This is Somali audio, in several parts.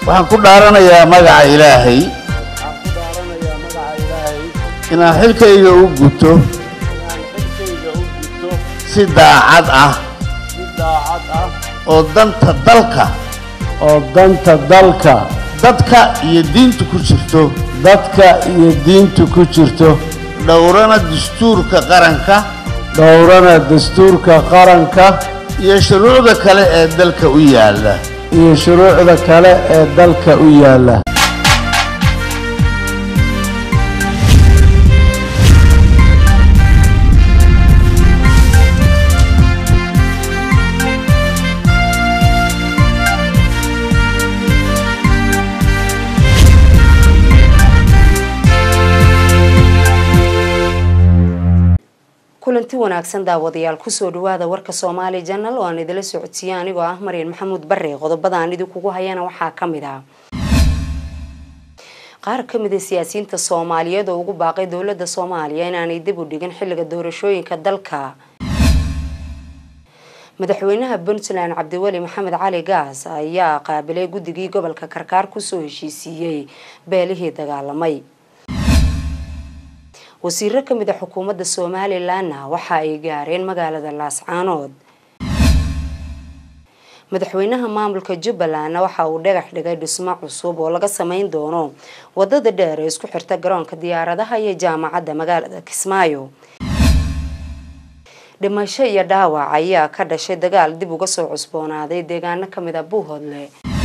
waxaan ku dhaaranayaa magaca ilaahay waxaan ku dhaaranayaa magaca ilaahay inaan xilkayga u guto inaan xilkayga u gudto si daacad ah si daacad ah oo danta dalka oo danta dalka dadka iyo diinta ku jirto dadka iyo diinta ku jirto dhowrana dastuurka qaranka dhowrana dastuurka qaranka iyo shuruucda kale ee dalka u yaalla iyo shuruucda kale ee dalka u yaalla kulanti wanaagsan daawadayaal kusoo dhawaada warka soomaali janal oo aan idila socodsiiye anigoo ah maryan maxamuud bare qodobada aan idinkugu hayana waxaa kamid ah qaar kamid a siyaasiyiinta soomaaliyeed oo ugu baaqay dowlada soomaaliya inaanay dib u dhigin xiliga doorashooyinka dalka madaxweynaha puntland cabdiweli maxamed cali gaas ayaa qaabilay guddigii gobolka karkaar kusoo heshiisiiyey beelihii dagaalamay wasiiro kamid a xukuumadda somalilanna waxa ay gaareen magaalada laascaanood madaxweynaha maamulka jubbalandna waxa uu dhagax dhigay dhismo cusub oo laga sameyn doono wadada dheer ee isku xirta garoonka diyaaradaha iyo jaamacadda magaalada kismaayo dhimasho iyo dhaawac ayaa ka dhashay dagaal dib uga soo cusboonaaday deegaano kamid a buuhoodle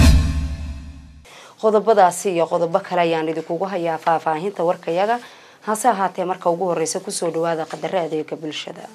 qodobadaasi iyo qodobo kale ayaan idinkugu hayaa faahfaahinta warkayaga hase ahaatee marka ugu horeysa kusoo dhawaada qadaro adeega bulshada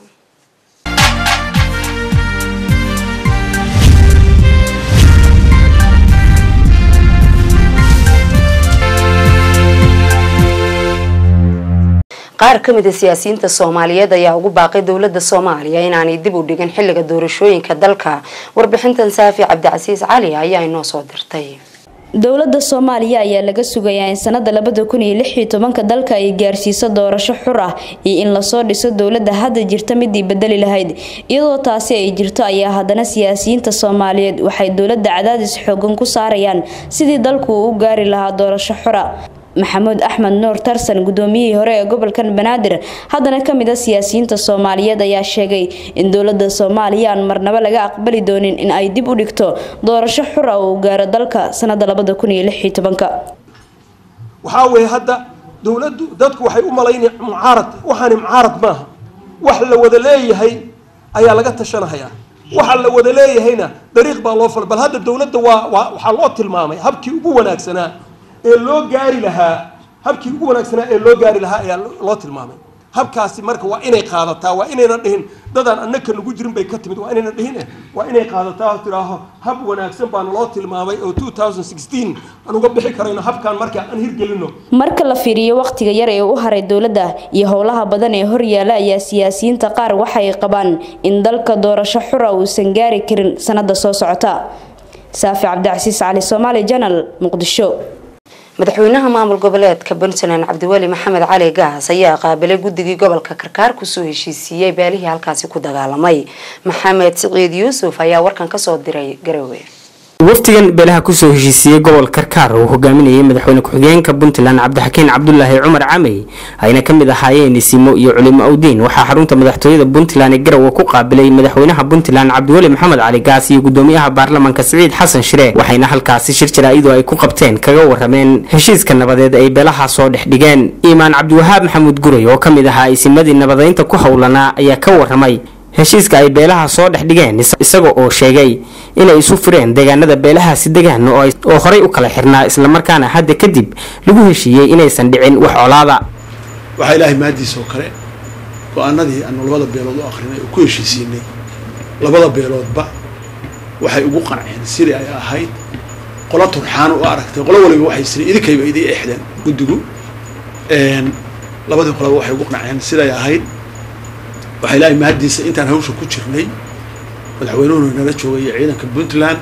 qaar kamid a siyaasiyiinta soomaaliyeed ayaa ugu baaqay dowlada soomaaliya inaanay dib u dhigin xiliga doorashooyinka dalka warbixintan saafi cabdicasiis cali ayaa inoo soo dirtay dowladda soomaaliya ayaa laga sugayaa in sanada labada kun iyo lix iyo tobanka dalka ay gaarsiiso doorasho xur ah iyo in lasoo dhiso dowladda hadda jirta midii bedeli lahayd iyadoo taasi ay jirto ayaa haddana siyaasiyiinta soomaaliyeed waxay dowladda cadaadis xoogan ku saarayaan sidii dalku uu u gaari lahaa doorasho xura maxamuud axmed nuur tarsan gudoomiyihii hore ee gobolkan banaadir haddana kamid a siyaasiyiinta soomaaliyeed ayaa sheegay in dowlada soomaaliya aan marnabo laga aqbali doonin in ay dib u dhigto doorasho xura oo uu gaaro dalka sanada labada kun iyo lix iyo tobanka waxaa weeye hadda dowladdu dadku waxay u malaynaya mucaarad waxaani mucaarad maaha wax la wada leeyahay ayaa laga tashanahayaa waxa la wada leeyahayna dariiq baa loo fal bal hadda dowladda waa waa waxaa loo tilmaamay habkii ugu wanaagsanaa ee loo gaari lahaa habkii ugu wanaagsanaa ee loo gaari lahaa ayaa loo tilmaamay habkaasi marka waa inay qaadataa waa inayna dhihin dadaan annaka nagu jirin bay ka timid waa inayna dhihin eh waa inay qaadataa oo tidhaaho hab wanaagsan baana loo tilmaamay oo two thousand sixteen aan uga bixi karayno habkaan marka aan hirgelino marka la fiiriyo waqtiga yar ee u haray dowladda iyo howlaha badan ee horyaala ayaa siyaasiyiinta qaar waxay qabaan in dalka doorasho xura uusan gaari karin sanada soo socota saafi cabdicasiis cali soomaali janal muqdisho madaxweynaha maamul goboleedka puntland cabdiweli maxamed cali gaas ayaa qaabilay guddigii gobolka karkaar kusoo heshiisiiyey beelihii halkaasi ku dagaalamay maxamed siciid yuusuf ayaa warkan kasoo diray garowe wafdigan beelaha kusoo heshiisiiyey gobol karkaar uu hogaaminayay madaxweyne ku-xigeenka puntland cabdixakiin cabdulaahi cumar camey ayna kamid ahaayeen isimo iyo culimo awdiin waxaa xarunta madaxtooyada puntland ee garowe ku qaabilay madaxweynaha puntland cabdiweli maxamed cali gaas iyo gudoomiyaha baarlamaanka siciid xasan shire waxayna halkaasi shir jaraa-idu ay ku qabteen kaga warameen heshiiska nabadeed ay beelaha soo dhex dhigeen iimaan cabdiwahaab maxamuud guray oo kamid ahaa isimadii nabadeynta ku howlanaa ayaa ka waramay heshiiska ay beelaha soo dhex dhigeen isaga oo sheegay inay isu fureen deegaanada beelahaasi degaan oo horay u kala xirnaa islamarkaana hadda kadib lagu heshiiyey inaysan dhicin wax colaada waxaa ilaahay maadiisa oo kale go-aanadii aanu labada beelood u akrinay oo ku heshiisiinay labada beeloodba waxay ugu qanceen sidii ay ahayd qola turxaan u aragtay qolo waliba waxay siri idinkayba idii exdeen guddigu labadii qolaba waxay ugu qanceen siday ahayd waxaa ilaahay mahaddiisa intaan hawsha ku jirnay madaxweynuhuna nala joogay iyo ciidanka puntland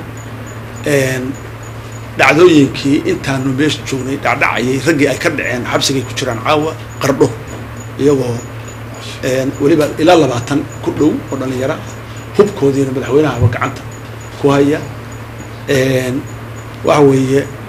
dhacdooyinkii intaanu meesha joognay dhacdhacayay raggii ay ka dhaceen xabsigay ku jiraan caawa qardho iyagoo weliba ilaa labaatan ku dhow oo dhallinyara hubkoodiina madaxweynahaba gacanta ku haya waxa weeye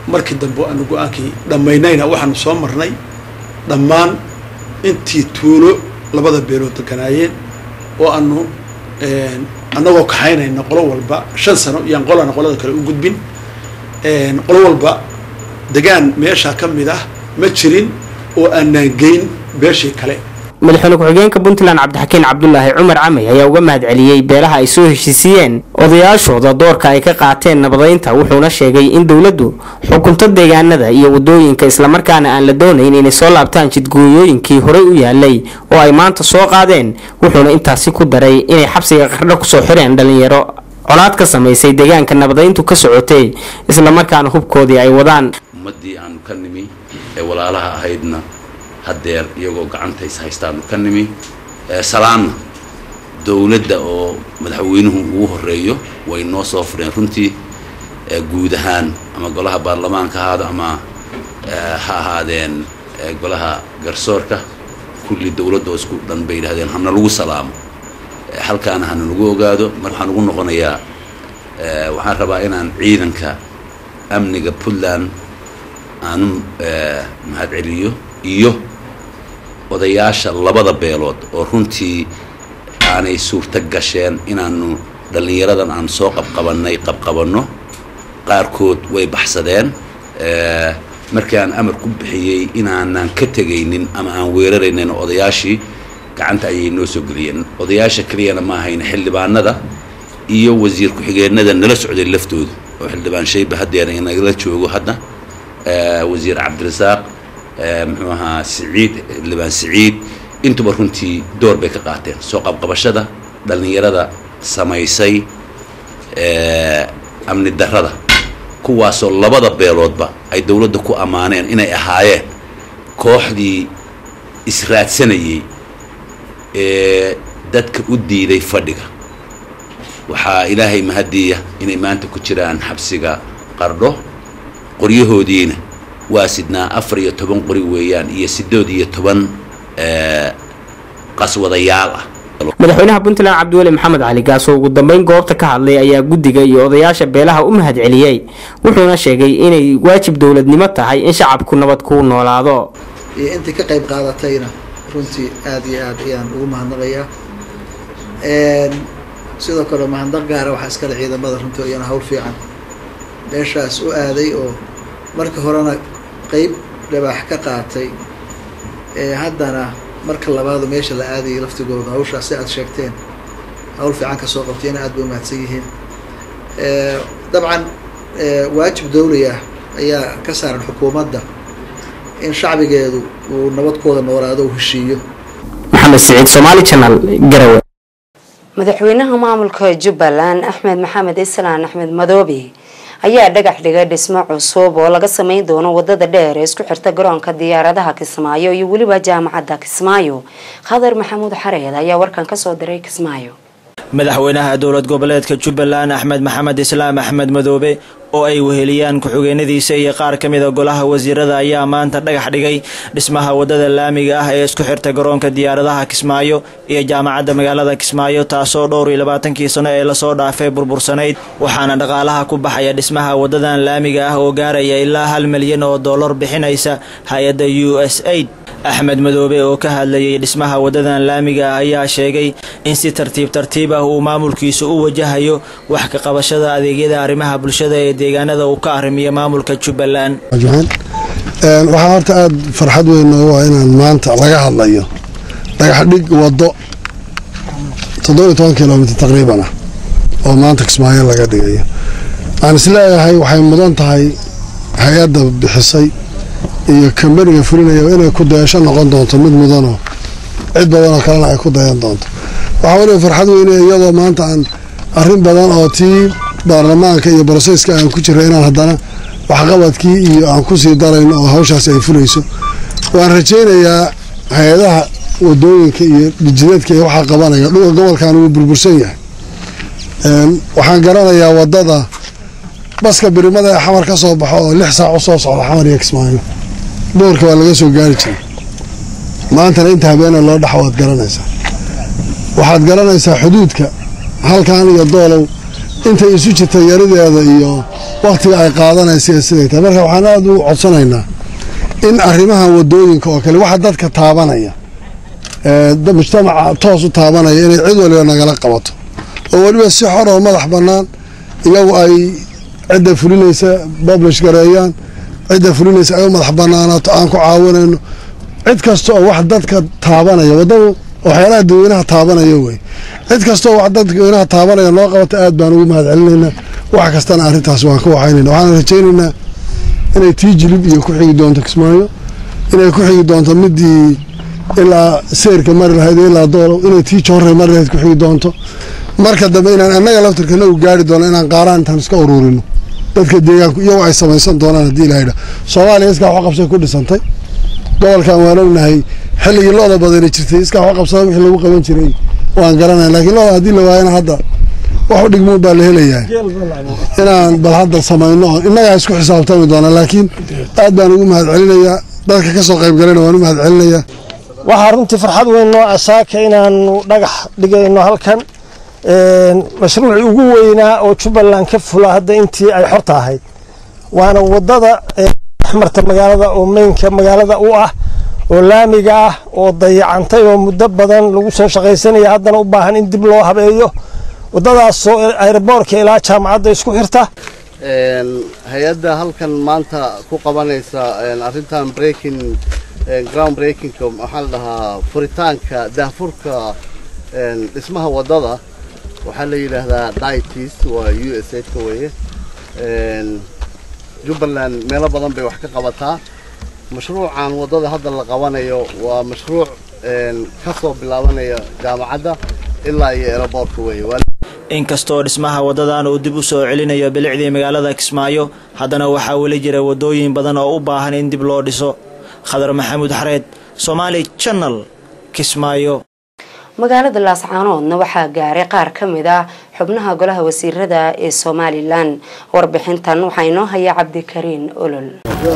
markii dambe aanu go-aankii dhammaynayna waxaanu soo marnay dhammaan intii tuulo labada beelood deganaayeen oo aanu annagoo kaxaynayna qolo walba shan sano iyaan qolana qolada kale u gudbin qolo walba degaan meeshaa ka mid ah ma jirin oo aanaan geyn beeshii kale madaxweyne ku-xigeenka puntland cabdixakiin cabdulaahi cumar camey ayaa uga mahad celiyey beelaha ay soo heshiisiiyeen odayaashooda doorka ay ka qaateen nabadaynta wuxuuna sheegay in dowladdu xukunto deegaanada iyo wadooyinka islamarkaana aan la doonayn inay soo laabtaan jidgooyooyinkii horey u yaalay oo ay maanta soo qaadeen wuxuuna intaasi ku daray inay xabsiga qardho kusoo xireen dhalinyaro colaad ka samaysay deegaanka nabadayntu ka socotay islamarkaana hubkoodii ay wadaan ummaddii aanu ka nimi ee walaalaha ahaydna haddeer iyagoo gacantays haystaanu ka nimi salaanna dowladda oo madaxweynuhu ugu horeeyo way noo soo fureen runtii guud ahaan ama golaha baarlamaanka ahaado ama ha ahaadeen golaha garsoorka kulli dowladda oo isku dhan bay yidhahdeen hana lagu salaamo halkaana hana lagu ogaado mar waxaan ugu noqonayaa waxaan rabaa inaan ciidanka amniga puntland aanu mahad celiyo iyo odayaasha labada beelood oo runtii aanay suurto gasheen inaanu dhallinyaradan aan soo qabqabannay qabqabanno qaarkood way baxsadeen markii aan amar ku bixiyey inaanan ka tegaynin ama aan weeraraynin odayaashii gacanta ayay noo soo geliyeen odayaasha keliyana ma ahayn xildhibaanada iyo wasiir ku-xigeenada nala socday laftooda oo xildhibaan shayba haddeer inagala joogo hadda wasiir cabdirasaaq muxuu ahaa siciid xildhibaan siciid intuba runtii door bay ka qaateen soo qabqabashada dhallinyarada samaysay amni darrada kuwaasoo labada beeloodba ay dowladda ku ammaaneen inay ahaayeen kooxdii israadsanayey ee dadka u diiday fadhiga waxaa ilaahay mahadiya inay maanta ku jiraan xabsiga qardho qoryahoodiina waa sidnaa afar iyo toban qori weeyaan iyo siddeed iyo toban qaswadayaal ah madaxweynaha puntland cabdiweli maxamed cali gaas oo ugu dambeyn goobta ka hadlay ayaa guddiga iyo odayaasha beelaha u mahad celiyey wuxuuna sheegay inay waajib dowladnimo tahay in shacabku nabad ku noolaado iyo intii ka qayb qaadatayna runtii aada iyo aad ayaan ugu mahadnaqayaa sidoo kale mahadnaq gaara waxaa iskale ciidamada runtii iyana hawl fiican meeshaas u aaday oo marka horena qeyb dhibaax ka qaatay haddana marka labaadu meesha la aadayay laftigooda hawshaas si aad sheegteen hawl fiican kasoo qabtayna aad bay umahadsan yihiin dabcan waajib dawli ah ayaa ka saaran xukuumadda in shacbigeedu uu nabadkooda noolaado u heshiiyo maxamed siciid somaali channel garawe madaxweynaha maamulka jubbaland axmed maxamed islaan axmed madoobe ayaa dhagax dhigay dhismo cusub oo laga sameyn doono wadada dheer ee isku xirta garoonka diyaaradaha kismaayo iyo weliba jaamacadda kismaayo khadar maxamuud xareed ayaa warkan kasoo diray kismaayo madaxweynaha dowlad goboleedka jubbaland axmed maxamed islaam axmed madoobe oo ay weheliyaan ku-xigeenadiisa iyo qaar ka mida golaha wasiirada ayaa maanta dhagax dhigay dhismaha wadada laamiga ah ee isku xirta garoonka diyaaradaha kismaayo iyo jaamacadda magaalada kismaayo taasoo dhowr iyo labaatankii sano ee lasoo dhaafay burbursanayd waxaana dhaqaalaha ku baxaya dhismaha wadadan laamiga ah oo gaaraya ilaa hal milyan oo dollar bixinaysa hay-adda u s aid axmed madoobe oo ka hadlayay dhismaha wadadan laamiga ah ayaa sheegay in si tartiib tartiib ah uu maamulkiisu u wajahayo wax ka qabashada adeegyada arrimaha bulshada ee deegaanada uu ka arrimiyo maamulka jubbaland waxaa horta aada farxad weyn noogu ah inaan maanta laga hadlayo dhagax dhig waddo toddoba iyo toban kilomitr taqriiban ah oo maanta kismaayo laga dhigayo aan isleeyahay waxay mudan tahay hay-adda bixisay iyo kambaniga fulinaya inay ku dayasho noqon doonto mid mudanoo cid badanoo kalena ay ku dayan doonto waxaa weliba farxad weyne iyadoo maanta aan arrin badan oo tii baarlamaanka iyo broseyska aan ku jira inaan haddana waxqabadkii iyo aan kusii darayno oo hawshaasi ay fulayso waan rajaynayaa hay-adaha wadooyinka iyo dhijineedka iyo waxaa qabanaya dhulka gobolkan wuu burbursan yahay waxaan garanayaa wadada baska birimada ee xamar ka soo baxo oo lix saac u soo socda xamar iyo kismaayo boorka waa laga soo gaari jiray maantana inta habeena loo dhaxo waad garanaysaa waxaad garanaysaa xuduudka halkan iyo doolow intay isu jirta yarideeda iyo wakhtiga ay qaadanaysa iyo siday tahay marka waxaan aada u codsanaynaa in arrimahan wadooyinka oo kale waxa dadka taabanaya mujtamaca toos u taabanaya inay cid waliba nagala qabato oo weliba si xor oo madax bannaan iyagu ay cidda fulinaysa publish gareeyaan cidda fulinaysa ay u madax bannaanaato aan ku caawinayno cid kasta oo wax dadka taabanaya waddadu waxyaalaha dadweynaha taabanaya wey cid kasta oo wax dadweynaha taabanaya noo qabata aad baan ugu mahad celinaynaa wax kastana arrintaas waan ka waxaynayna waxaan rajaynaynaa inay tii jilib iyo ku xigi doonto kismaayo inay ku xigi doonto midii ilaa seyrka mari lahayd ilaa doolow inay tii joorray mari lahayd ku xigi doonto marka dambe inaan annaga laftirkana u gaari doono inaan qaaraan intaan iska ururino dadka deegaanku iyagoo ay samaysan doonaan haddii ilaha yidhaha soomaaliya iskaa wax qabsay ku dhisantay gobolkan waan ognahay xilligii looda badani jirtay iskaa wax qabsada wixii lagu qaban jiray waan garanaya laakiin looda haddii la waayana hadda wax u dhigmuun baa la helayaa inaan bal hadda samayno oo innagaa isku xisaabtami doona laakiin aad baan ugu mahad celinayaa dadka ka soo qayb galayna waan u mahad celinayaa waxaa runtii farxad weyn noo asaaka inaanu dhagax dhigayno halkan mashruucii ugu weynaa oo jubbaland ka fula hadda intii ay xorta ahayd waana wadada axmarta magaalada oo meynka magaalada u ah oo laamiga ah oo dayacantay oo muddo badan lagu soo shaqaysanaya haddana u baahan in dib loo habeeyo wadadaasoo aeroboorka ilaa jaamacadda isku xirta hay-adda halkan maanta ku qabanaysa arrintan breaking ground breakingka maxaa la dhahaa furitaanka daahfurka dhismaha waddada waxaa la yidhaahdaa ditis waa u s ka weeye jubbaland meelo badan bay wax ka qabataa mashruucan waddada hadda la qabanayo waa mashruuc ka soo bilaabanaya jaamacadda ilaa iyo eeraboorka weeye inkastoo dhismaha waddadan uu dib u soo celinayo bilicdii magaalada kismaayo haddana waxaa weli jira waddooyin badan oo u baahan in dib loo dhiso khadar maxamuud xareed somaali channel kismaayo magaalada laascaanoodna waxaa gaaray qaar ka mid ah xubnaha golaha wasiirada ee somalilan warbixintan waxaa inoo haya cabdikariin olol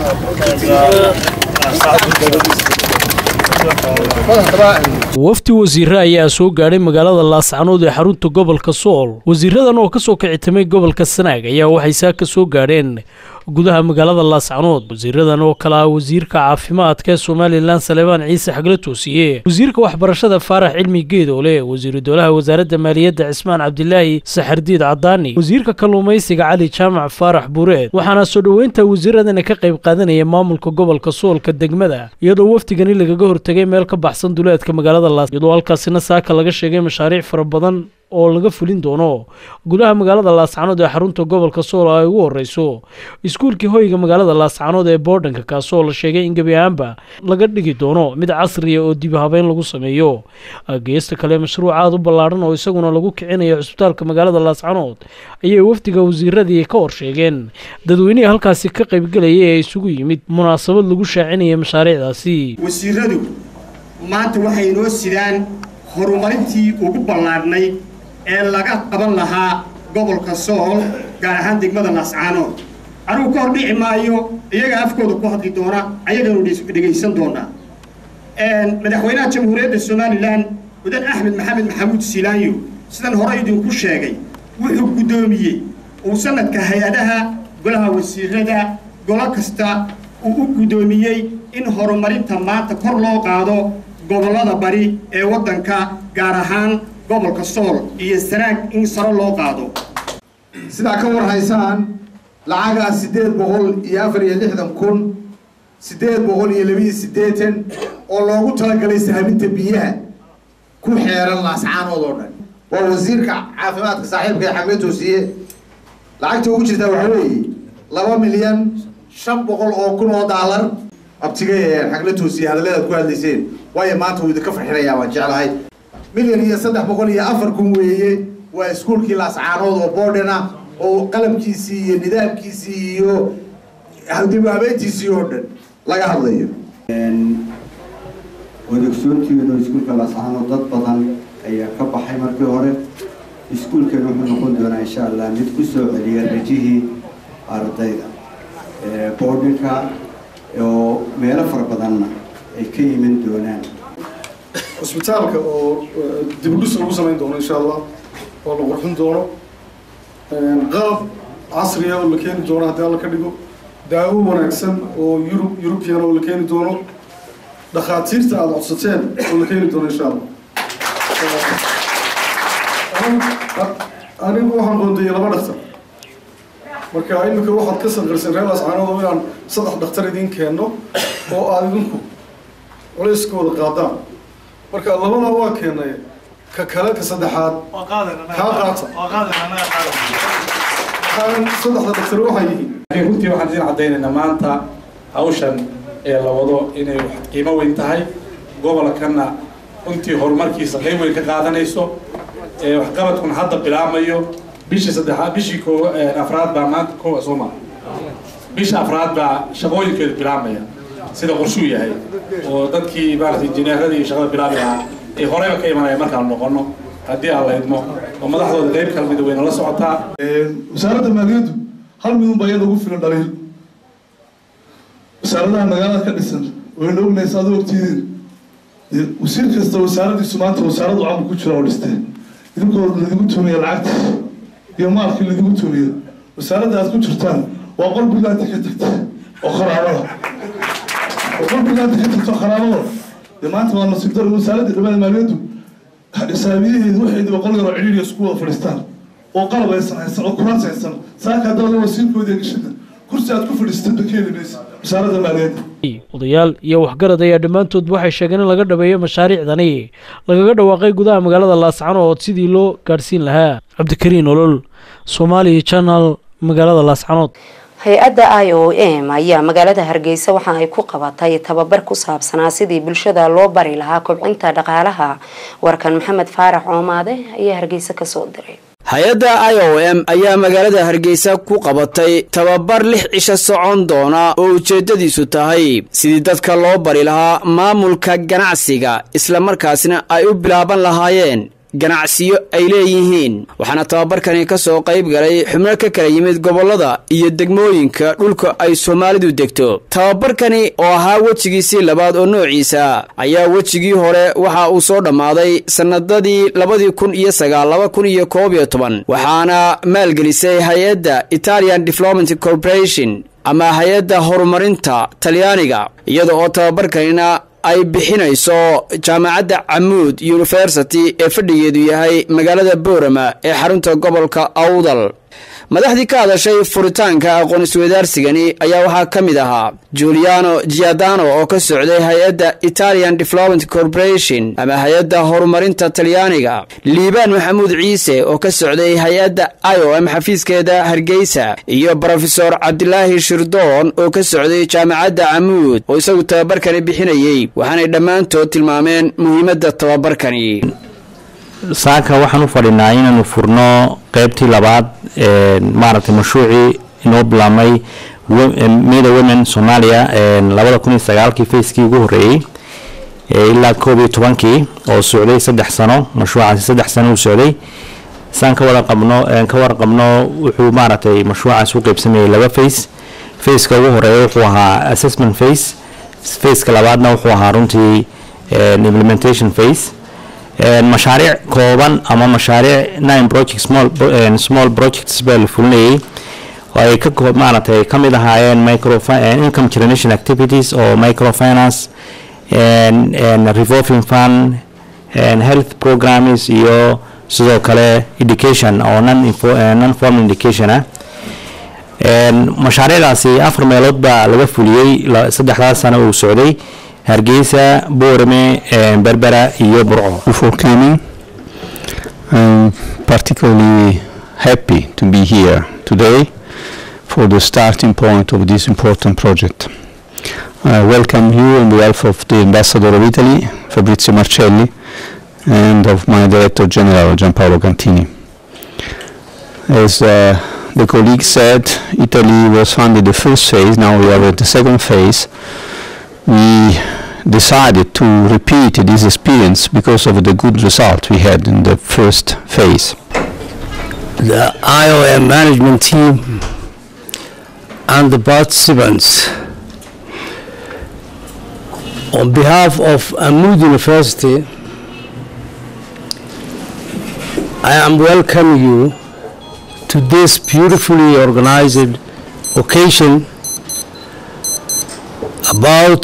wafdi wasiire ayaa soo gaadhay magaalada laascanood ee xarunta gobolka sool wasiiradan oo kasoo kicitamay gobolka sanaag ayaa waxay saa ka soo gaadheen gudaha magaalada laascanood wasiiradan oo kale ah wasiirka caafimaadka ee somalilan saleebaan ciise xagle toosiye wasiirka waxbarashada faarax cilmi geedoole wasiiru dowlaha wasaaradda maaliyadda cismaan cabdilaahi saxardiid cadaani wasiirka kalluumaysiga cali jaamac faarax buureed waxaana soo dhoweynta wasiiradana ka qayb qaadanaya maamulka gobolka soolka degmada iyadoo wafdigani lagaga hortegay meel ka baxsan duleedka magaalada laas iyadoo halkaasina saaka laga sheegay mashaariic fara badan oo laga fulin doono gudaha magaalada laascanood ee xarunta gobolka sool ay ugu horeyso iskuulkii hoyga magaalada laascanood ee boodhanka kaasoo la sheegay in gebi ahaanba laga dhigi doono mid casriya oo dib habeyn lagu sameeyo geesta kale mashruuc aada u ballaadhan oo isaguna lagu kicinayo cusbitaalka magaalada laascanood ayay wafdiga wasiiradii ka horsheegeen dadweynihii halkaasi ka qaybgelayay ee isugu yimid munaasabad lagu shaacinaya mashaariicdaasi wasiiradu maanta waxay inoo sidaan horumarintii ugu ballaadhnayd ee laga qaban lahaa gobolka sool gaar ahaan degmada laascaanood anigu ka hor dhici maayo iyaga afkooda ku hadli doona ayaganu dhegaysan doonaa madaxweynaha jamhuuriyadda somalilan mudan axmed maxamed maxamuud silaanyo sidan hore idinku sheegay wuxuu guddoomiyey uu sanadka hay-adaha golaha wasiirada golo kasta uu u guddoomiyey in horumarinta maanta kor loo qaado gobollada bari ee waddanka gaar ahaan gobolka sool iyo sanaag in saro loo qaado sidaa ka war haysaan lacagaa siddeed boqol iyo afar iyo lixdan kun siddeed boqol iyo labiiyo siddeetan oo loogu talagalay sahaminta biyaha ku xeeran laascaanood oo dhan waa wasiirka caafimaadka saaxiibka ee xagme toosiye lacagta ugu jirtaa waxaa weeye laba milyan shan boqol oo kun oo daalar abtiga ee xagla toosiye hadalladaad ku hadlayseen waayo maanta wuu idinka farxinayaa waan jeclahay milyan iyo saddex boqol iyo afar kun weeye waa iskuulkii laascaanood oo boodhana oo qalabkiisii iyo nidaamkiisii iyo dib habeentiisii oo dhan laga hadlayo wadogsoontiinu iskuulka laascaanood dad badan ayaa ka baxay markii hore iskuulkan wuxuu noqon doonaa insha allah mid ku soo celiya rajihii ardayda boodhinka oo meelo fara badanna ay ka yimin doonaan cusbitaalka oo dibudhis lagu samayn doono insha allah oo la qurxin doono qalab casriya oo la keeni doono haddii alla ka dhigo daawo wanaagsan oo yurub yurubian oo la keeni doono dhakhaatiirta aada codsateen oo la keeni doono insha allah anigu waxaan qoondayay laba dhaktar marka iminka waxaad ka sanqarsan reer ascaanood oo inaan saddex dhakhtar idiin keenno oo aada idinku culayskooda qaadaan marka labada waa keenay ka kale ka saddexaad kaa qaata saddexda dhakhtar waxay yihiin runtii waxaan idin caddaynaynaa maanta hawshan ee la wado inay qiimo weyn tahay gobolkana runtii horumarkiisa qayb weyn ka qaadanayso waxqabadkuna hadda bilaamayo bishii saddexaad bishii koo afraad baa maanta kowa soo maa bisha afraad baa shaqooyinkeedu bilaamaya sida qorshuu yahay oo dadkii maarata injineeradii iyo shaqada bilaabi lahaa ay horeyba ka imanaya markaan noqono haddii aan la idmo oo madaxdooda qayb kala mida wayna la socotaa wasaaradda maaliyaddu hal midun baa iyada ugu filan dhaliil wasaaradaha magaalada ka dhisan wayna ognaysa adu ogtiidin wasiir kasta wasaaradiisu maanta wasaaradu camal ku jira oo dhistee idinkoo ladigu tumiya lacagta iyo maalkii ladigu tumiya wasaaradda aad ku jirtaan waa qol bilaanta ka tagta oo kharaabada oo qol bilaanta ka tagta oo kharaabada dee maanta waa nasiib dar wasaaradda dhammaada maaliyaddu xisaabiyaheedu waxaydu qol yaroo cidhiidhiya isku wada fadhiistaan oo qalab aysan haysan oo kuraas haysan saaka haddaba wasiirkoodii gashada kursi aad ku fadhiisatay ba keeni maysa wasaaradda maaliyadda odayaal iyo waxgarad ayaa dhammaantood waxay sheegeen in laga dhabeeyo mashaariicdani lagaga dhawaaqay gudaha magaalada laascanood sidii loo gaadhsiin lahaa cabdikariin olol somaali channel magaalada laascanood hay-adda i o m ayaa magaalada hargeysa waxa ay ku qabatay tababar ku saabsanaa sidii bulshada loo bari lahaa kobcinta dhaqaalaha warkan maxamed faarax coomaade ayaa hargeysa kasoo diray hay-adda i o m ayaa magaalada hargeysa ku qabatay tababar lix cisho socon doona oo ujeeddadiisu tahay sidii dadka loo bari lahaa maamulka ganacsiga islamarkaasna ay u bilaaban lahaayeen ganacsiyo ay leeyihiin waxaana tababarkani ka soo qayb galay xubno ka kala yimid gobollada iyo degmooyinka dhulka ay soomaalidu degto tababarkani oo ahaa wejigiisii labaad oo noociisa ayaa wejigii hore waxa uu soo dhammaaday sannadadii labadii kun iyo sagaal laba kun iyo koob iyo toban waxaana maalgelisay hay-adda italian development corporation ama hay-adda horumarinta talyaaniga iyada oo tababarkanina ay bixinayso jaamacadda camuud university ee fadhigeedu yahay magaalada boorama ee xarunta gobolka awdal madaxdii ka hadashay furitaanka aqoon isweydaarsigani ayaa waxaa ka mid ahaa juliano giadano oo ka socday hay-adda italian development corporation ama hay-adda horumarinta talyaaniga liibaan maxamuud ciise oo ka socday hay-adda i o m xafiiskeeda hargeysa iyo brofesor cabdilaahi shirdoon oo ka socday jaamacadda camuud oo isagu tababarkani bixinayey waxaanay dhammaantood tilmaameen muhiimadda tababarkani saaka waxaan u fadhinaa inaanu furno qeybtii labaad maaragtay mashruucii inoo bilaabmay meda women soomaaliya labada kun iyo sagaalkii facekii ugu horreeyey ilaa koob iyo tobankii oo socday saddex sano mashruucaasi saddex sano uu socday saan ka wada qabno ka warqabno wuxuu maaragtay mashruucaas u qeybsamayay laba face faceka ugu horeeya wuxuu ahaa assessment face faceka labaadna wuxuu ahaa runtii implementation face mashaariic kooban ama mashaariic nine project small small projects baa la fulinayay oo ay ka maaragtay ka mid ahaayeen micro income generation activities oo microfinance revolving fund health programs iyo sidoo kale education oo non non formal education ah mashaariicdaasi afar meelood baa laga fuliyey saddexdaas sano uu socday hargeysa boorame berbera iyo burco for coming i'm particularly happy to be here today for the starting point of this important project i welcome you on behalf of the ambassador of italy fabrizio marcelli and of my director general gianpaolo cantini as uh, the colleague said italy was funded the first phase now we are at the second phase we decided to repeat this experience because of the good result we had in the first phase. The IOM management team and the participants on behalf of Amud University I am welcome you to this beautifully organized occasion about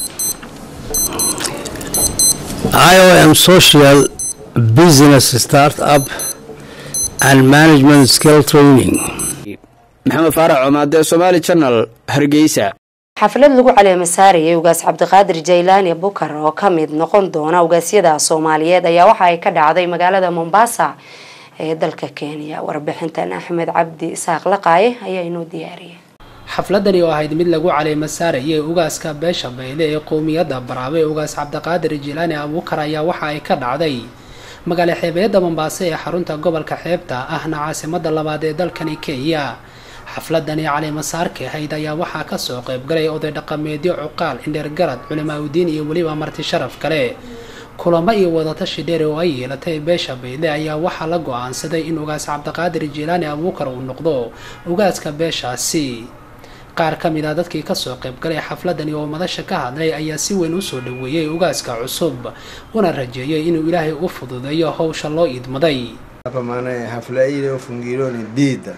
IOM Social Business Startup and Management Skill Training. maxamed faarax comaade somaali channel hargeysa xaflad lagu caleema saarayay ugaas cabdiqaadir jaylaani bukar oo ka mid noqon doona ugaasyada soomaaliyeed ayaa waxa ay ka dhacday magaalada mombasa ee dalka kenya warbixintan axmed cabdi isaaq laqaaye ayaa inoo diyaariyay xafladani oo ahayd mid lagu caleema saarayay ugaaska beesha bayle ee qowmiyadda baraabe ugaas cabdiqaadir jilaani abuukar ayaa waxa ay ka dhacday magaalo xeebeedda mombaaso ee xarunta gobolka xeebta ahna caasimada labaad ee dalkani kenya xafladani caleemasaarka ahayd ayaa waxaa kasoo qaybgalay oday dhaqameedyo cuqaal indheergarad culimaa udiin iyo weliba marti sharaf kale kulamo iyo wadatashi dheer oo ay yeelatay beesha bayle ayaa waxaa la go-aansaday in ugaas cabdiqaadir jilaani abuukar uu noqdo ugaaska beeshaasi qaar ka mid a dadkii kasoo qaybgalay xafladani oo madasha ka hadlay ayaa si weyn usoo dhaweeyey ugaaska cusub una rajeeyay inuu ilaahay u fududeeyo howsha loo idmaday hapa maana hafla hii iliyofungiliwa ni dida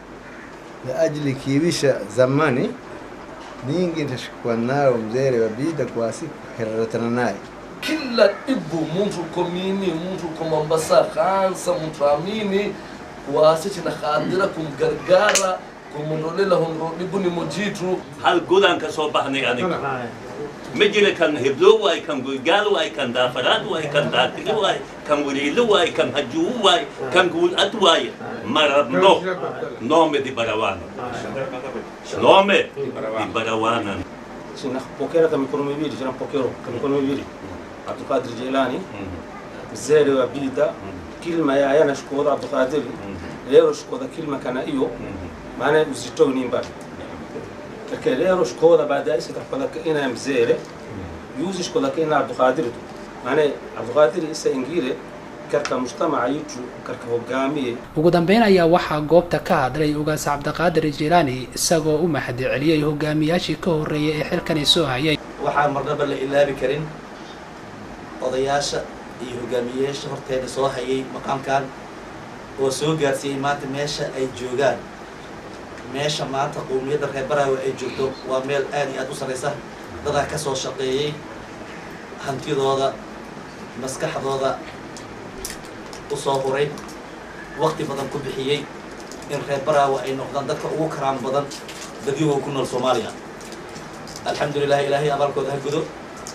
la ajili kiibisha zamani ningi nitashikwa nayo mzere wa bida kwa siku heraratana naye kila ibu muntu komini muntu ko mombasa khansa muntu amini kuwaasichina khadira kumgargara kumunolela honrodhibu ni mujitu hal godaan ka soo baxnay aniga ma jira kan heblo waay kan goygaal waay kan daafaraad waay kan daatili waay kan waliilo waay kan hajuu waay kan guulad waay marabno nome di barawana nome di barawana Sinapokea kama mikono miwili, tunapokea kama mikono miwili. Abdulkadir Jilani mzee wa bida kilma ya yana shukuru Abdulkadir leo shukuru kilma kana hiyo maana uzito ni mbali lakini leo shukuru baadaye sitakwenda ina mzee yuzi shukuru ina Abdulkadir tu maana Abdulkadir isa ingire karka mujtamaca yitu karka hogaamiye ugu dambeyn ayaa waxaa goobta ka hadlay ugaas cabdiqaadir jilaani isagoo u mahadi celiyey hogaamiyaashii ka horreeyay ee xilkani soo hayay waxaan marnaba la ilaabi karin odayaasha iyo hogaamiyeyaasha horteeda soo hayay maqaamkan oo soo gaarsiiyey maanta meesha ay joogaan meesha maanta qowmiyadda reer baraawe ay joogto waa meel aad iyo aad u sarraysa dadaa ka soo shaqeeyey hantidooda maskaxdooda u soo huray waqti badan ku bixiyey in reer baraawe ay noqdaan dadka ugu karaam badan dadyahoo ku nool soomaaliya alxamdu lilah ilaahay abaalkooda ha gudo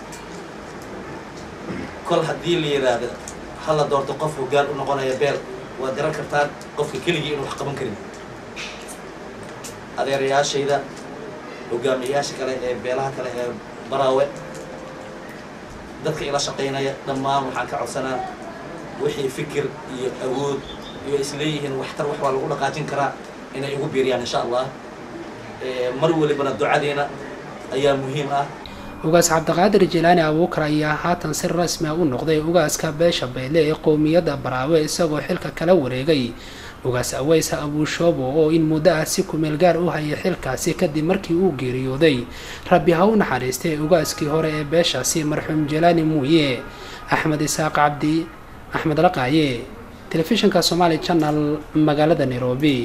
kol haddii la yidhaahdo ha la doorto qof hoggaan u noqonaya beel waad garan kartaan qofka keligii inuu wax qaban karin adeerayaashayda hogaamiyayaasha kale ee beelaha kale ee baraawe dadka ila shaqaynaya dhammaan waxaan ka codsanaa wixii fikir iyo awood iyo isleeyihiin waxtar wax waa lagu dhaqaajin karaa inay igu biiriyaan insha allah mar walibana ducadeena ayaa muhiim ah ugaas cabdiqaadir jilaani abuukar ayaa haatan si rasmi ah u noqday ugaaska beesha bayle ee qowmiyadda baraawe isagoo xilka kala wareegay ugaas aweysa abuushoobo oo in muddo ah si kumeel gaar u hayay xilkaasi kadib markii uu geeriyooday rabbi ha u naxariistay ugaaskii hore ee beeshaasi marxuum jilaani muuye axmed isaaq cabdi axmed laqaaye telefishinka somaali channel magaalada nairobi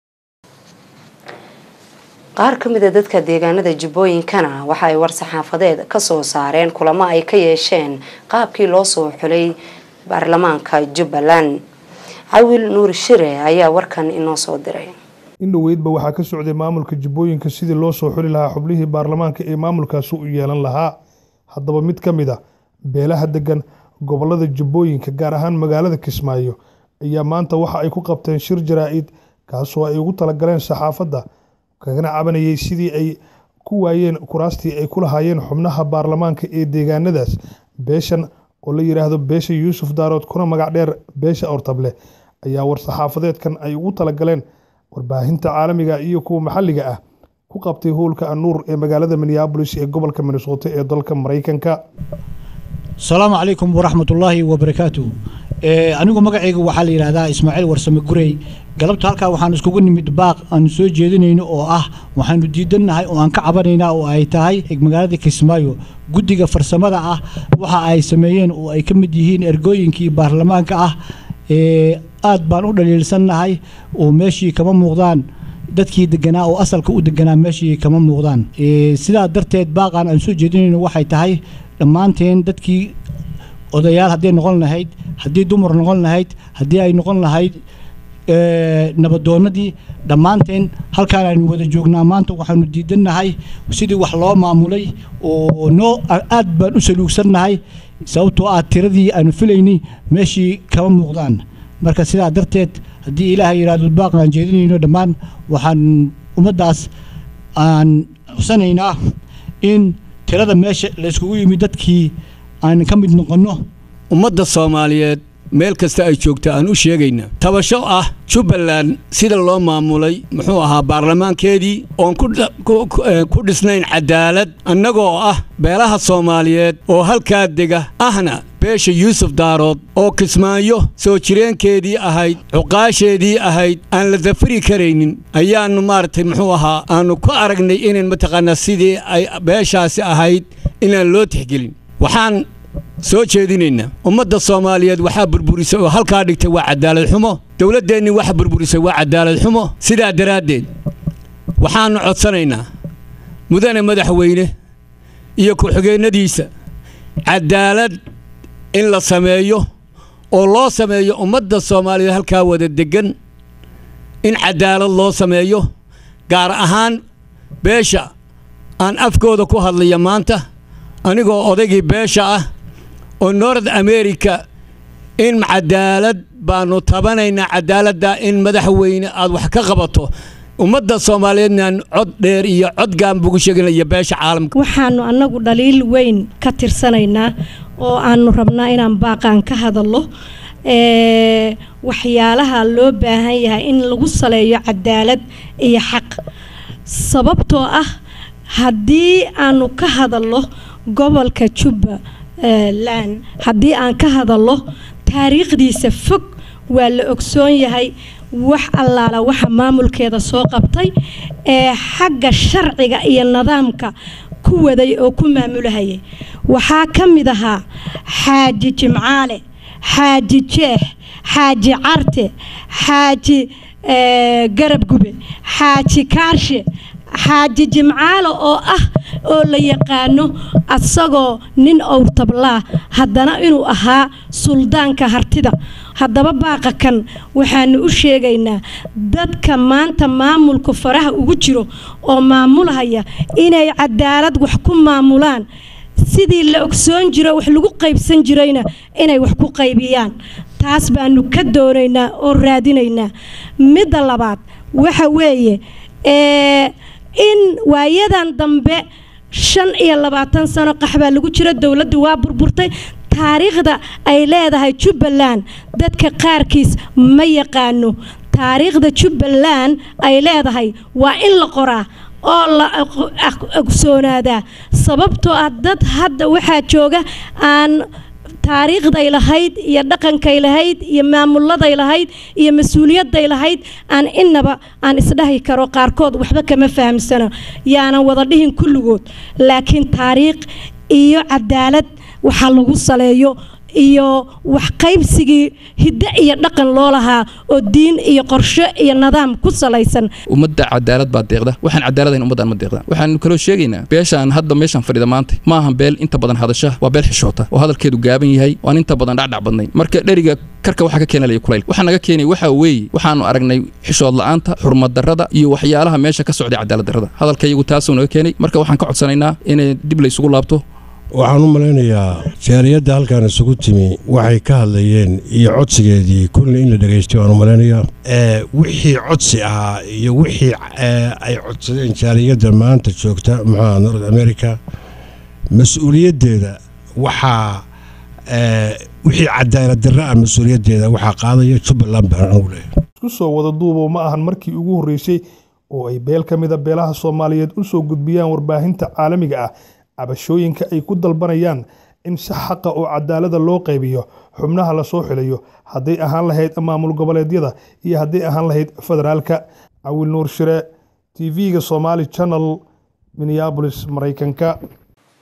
qaar ka mid a dadka deegaanada jubbooyinkana waxa ay war-saxaafadeed kasoo saareen kulamo ay ka yeesheen qaabkii loo soo xulay baarlamaanka jubbaland cawil nuur shire ayaa warkan inoo soo diray in dhoweydba waxaa ka socday maamulka jubbooyinka sidii loo soo xuli lahaa xublihii baarlamaanka ee maamulkaasi u yeelan lahaa haddaba mid ka mid a beelaha degan gobolada jubbooyinka gaar ahaan magaalada kismaayo ayaa maanta waxa ay ku qabteen shir jaraa-id kaasoo ay ugu talagaleen saxaafadda kagana cabanayay sidii ay ku waayeen kuraastii ay ku lahaayeen xubnaha baarlamaanka ee deegaanadaas beeshan oo la yidhaahdo beesha yuusuf daarood kuna magac dheer beesha ortable ayaa war-saxaafadeedkan ay ugu talagaleen warbaahinta caalamiga iyo kuwa maxalliga ah ku qabtay howlka anuur ee magaalada minneabolis ee gobolka minnesota ee dalka maraykanka asalaamu calaykum waraxmatullaahi wabarakaatu anigu magacayga waxaa la yidhaahdaa ismaaciil warsame gurey galabta halkaa waxaan iskugu nimid baaq aanu soo jeedinayno oo ah waxaanu diidannahay oo aan ka cabanaynaa oo ay tahay magaalada kismaayo guddiga farsamada ah waxa ay sameeyeen oo ay ka mid yihiin ergooyinkii baarlamaanka ah ee aad baan u dhaliilsannahay oo meeshii kama muuqdaan dadkii deganaa oo asalka u deganaa meeshii kama muuqdaan sidaa darteed baaqaan aan soo jeedinayno waxay tahay dhammaanteen dadkii odayaal hadday noqon lahayd haddii dumar noqon lahayd haddii ay noqon lahayd nabadoonnadii dhammaanteen halkaan aynu wada joognaa maanta waxaanu diidannahay sidii wax loo maamulay oo noo aad baan u saluugsannahay sababtoo ah tiradii aanu filaynay meeshii kama muuqdaan marka sidaa darteed haddii ilaahay yidhaahdo baaq aan jeedinayno dhammaan waxaan ummaddaas aan xusanaynaa in tirada meesha layskugu yimid dadkii aan ka mid noqonno ummadda soomaaliyeed meel kasta ay joogta aan u sheegayna tabasho ah jubbaland sida loo maamulay muxuu ahaa baarlamaankeedii oon ku dhisnayn cadaalad annagoo ah beelaha soomaaliyeed oo halkaa dega ahna beesha yuusuf daarood oo kismaayo soo jireenkeedii ahayd cuqaasheedii ahayd aan la dafiri karaynin ayaannu maaragtay muxuu ahaa aannu ku aragnay inayn mataqaanaa sidii ay beeshaasi ahayd inaan loo tixgelin waxaan soo jeedinaynaa ummadda soomaaliyeed waxaa burburisay oo halkaa dhigtay waa cadaalad xumo dowladdeennii waxa burburisay waa cadaalad xumo sidaa daraaddeed waxaannu codsanaynaa mudane madaxweyne iyo ku-xigeennadiisa cadaalad in la sameeyo oo loo sameeyo ummadda soomaaliyeed halkaa wada deggan in cadaalad loo sameeyo gaar ahaan beesha aan afkooda ku hadlaya maanta anigoo odaygii beesha ah oo nord america in cadaalad baanu tabanaynaa cadaaladda in madaxweyne aad wax ka qabato ummadda soomaaliyeednaan cod dheer iyo cod gaanbugu sheeganaya beesha caalamka waxaanu annagu dhaliil weyn ka tirsanaynaa oo aanu rabnaa inaan baaqaan ka hadallo waxyaalaha loo baahan yahay in lagu saleeyo cadaalad iyo xaq sababtoo ah haddii aanu ka hadallo gobolka jubbaland haddii aan ka hadallo taariikhdiisa fog waa la ogsoon yahay wax allaala waxa maamulkeeda soo qabtay ee xagga sharciga iyo nidaamka ku waday oo ku maamulahayay waxaa ka mid ahaa xaaji jimcaale xaaji jeex xaaji carte xaaji garab gube xaaji kaarshe xaaji jimcaale oo ah oo la yaqaano asagoo nin owrtablaa haddana inuu ahaa suldaanka hartida haddaba baaqa kan waxaanu u sheegaynaa dadka maanta maamulka faraha ugu jiro oo maamulhaya inay cadaalad wax ku maamulaan sidii la ogsoon jiro wax lagu qaybsan jirayna inay wax ku qaybiyaan taas baanu ka doonaynaa oo raadinaynaa midda labaad waxa weeye in waayadan dambe shan iyo labaatan sano qaxbaa lagu jira dowladdu waa burburtay taariikhda ay leedahay jubbaland dadka qaarkiis ma yaqaano taariikhda jubbaland ay leedahay waa in la qoraa oo la ogsoonaadaa sababtoo ah dad hadda waxaa jooga aan taariikhday lahayd iyo dhaqankay lahayd iyo maamuladay lahayd iyo mas-uuliyadday lahayd aan innaba aan isdhahi karo qaarkood waxba kama fahamsano yaanan wada dhihin kulligood laakiin taariikh iyo cadaalad waxaa lagu saleeyo iyo wax qaybsigii hiddo iyo dhaqan loo lahaa oo diin iyo qorshe iyo nidaam ku salaysan ummadda cadaalad baa deeqda waxaan cadaaladayn ummaddan ma deeqda waxaanu kaloo sheegaynaa beeshaan hadda meeshaan fadhida maanta ma ahan beel inta badan hadasha waa beel xishoota oo hadalkeedu gaaban yahay waan inta badan dhacdhac badnayn marka dheriga karka waxaa ka keenalaya kulayl waxaa naga keenay waxaa weeye waxaanu aragnay xishood la'aanta xurmad darrada iyo waxyaalaha meesha ka socday cadaalad darrada hadalkayagu taasuu naga keenay marka waxaan ka codsanaynaa inay dib laysugu laabto waxaan u malaynayaa jaariyadda halkaan isugu timi waxay ka hadlayeen iyo codsigeedii kulli in la dhegaystay waan u malaynayaa wixii codsi ahaa iyo wixii ay codsadeen jaariyadda maanta joogta muxuuha north america mas-uuliyaddeeda waxaa wixii cadaalad darra ah mas-uuliyaddeeda waxaa qaadaya jubbaland baan anugu leeyahay isku soo wada duubo ma ahan markii ugu horreysay oo ay beel ka mida beelaha soomaaliyeed u soo gudbiyaan warbaahinta caalamiga ah cabashooyinka ay ku dalbanayaan in si xaqa oo cadaalada loo qaybiyo xubnaha lasoo xilayo hadday ahaan lahayd maamul goboleedyada iyo hadday ahaan lahayd federaalka cawil nuur shire t v-ga somaali channel minneabolis maraykanka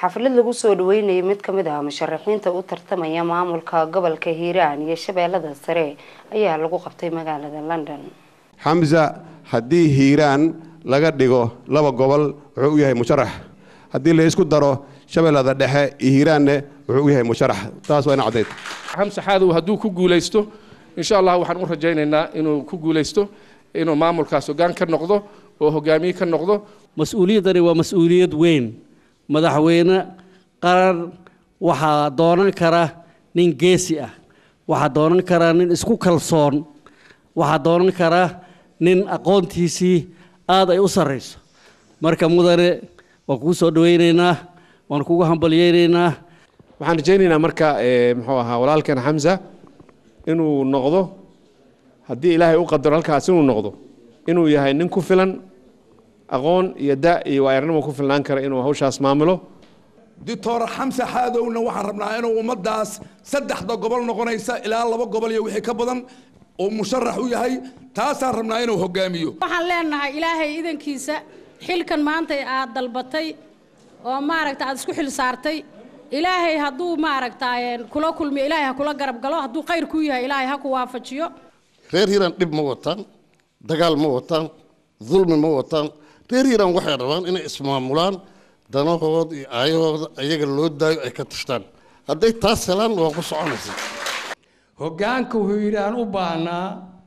xaflad lagu soo dhaweynayay mid ka mid ah musharaxiinta u tartamaya maamulka gobolka hiiraan iyo shabeellada sare ayaa lagu qabtay magaalada london xamsa haddii hiiraan laga dhigo laba gobol wuxuu u yahay musharax haddii la isku daro shabeellada dhexe iyo hiiraanne wuxuu u yahay musharax taas waa ina caddayd xamse xaadow hadduu ku guulaysto insha allah waxaan u rajaynaynaa inuu ku guulaysto inuu maamulkaas hoggaan ka noqdo oo hogaamiye ka noqdo mas-uuliyaddani waa mas-uuliyad weyn madaxweyne qaran waxaa doonan kara nin geesi ah waxaa doonan kara nin isku kalsoon waxaa doonan kara nin aqoontiisii aad ay u sarrayso marka mudane waan kugu soo dhawaynaynaa waan kugu hambalyaynaynaa waxaan rajaynaynaa marka muxuu ahaa walaalkan xamsa inuu noqdo haddii ilaahay u qadaro halkaas inuu noqdo inuu yahay nin ku filan aqoon iyo da iyo waayarnimo ku filnaan kara inuu hawshaas maamulo doctor xamse xaadowna waxaan rabnaa inuu ummaddaas saddexda gobol noqonaysa ilaa laba gobol iyo wixii ka badan oo musharax u yahay taasaan rabnaa inuu hogaamiyo waxaan leenahay ilaahay idankiisa xilkan maanta aad dalbatay oo maaragta aad isku xil saartay ilaahay hadduu maaragta kula kulmiyo ilaahay ha kula garab galo hadduu khayr ku yahay ilaahay ha ku waafajiyo reer hiiraan dhib ma wataan dagaal ma wataan dulmi ma wataan reer hiiraan waxay rabaan inay ismaamulaan danahooda iyo aayahooda ayaga loo daayo ay ka tashtaan hadday taas helaan waa ku soconaysa hoggaanka hiiraan u baahnaa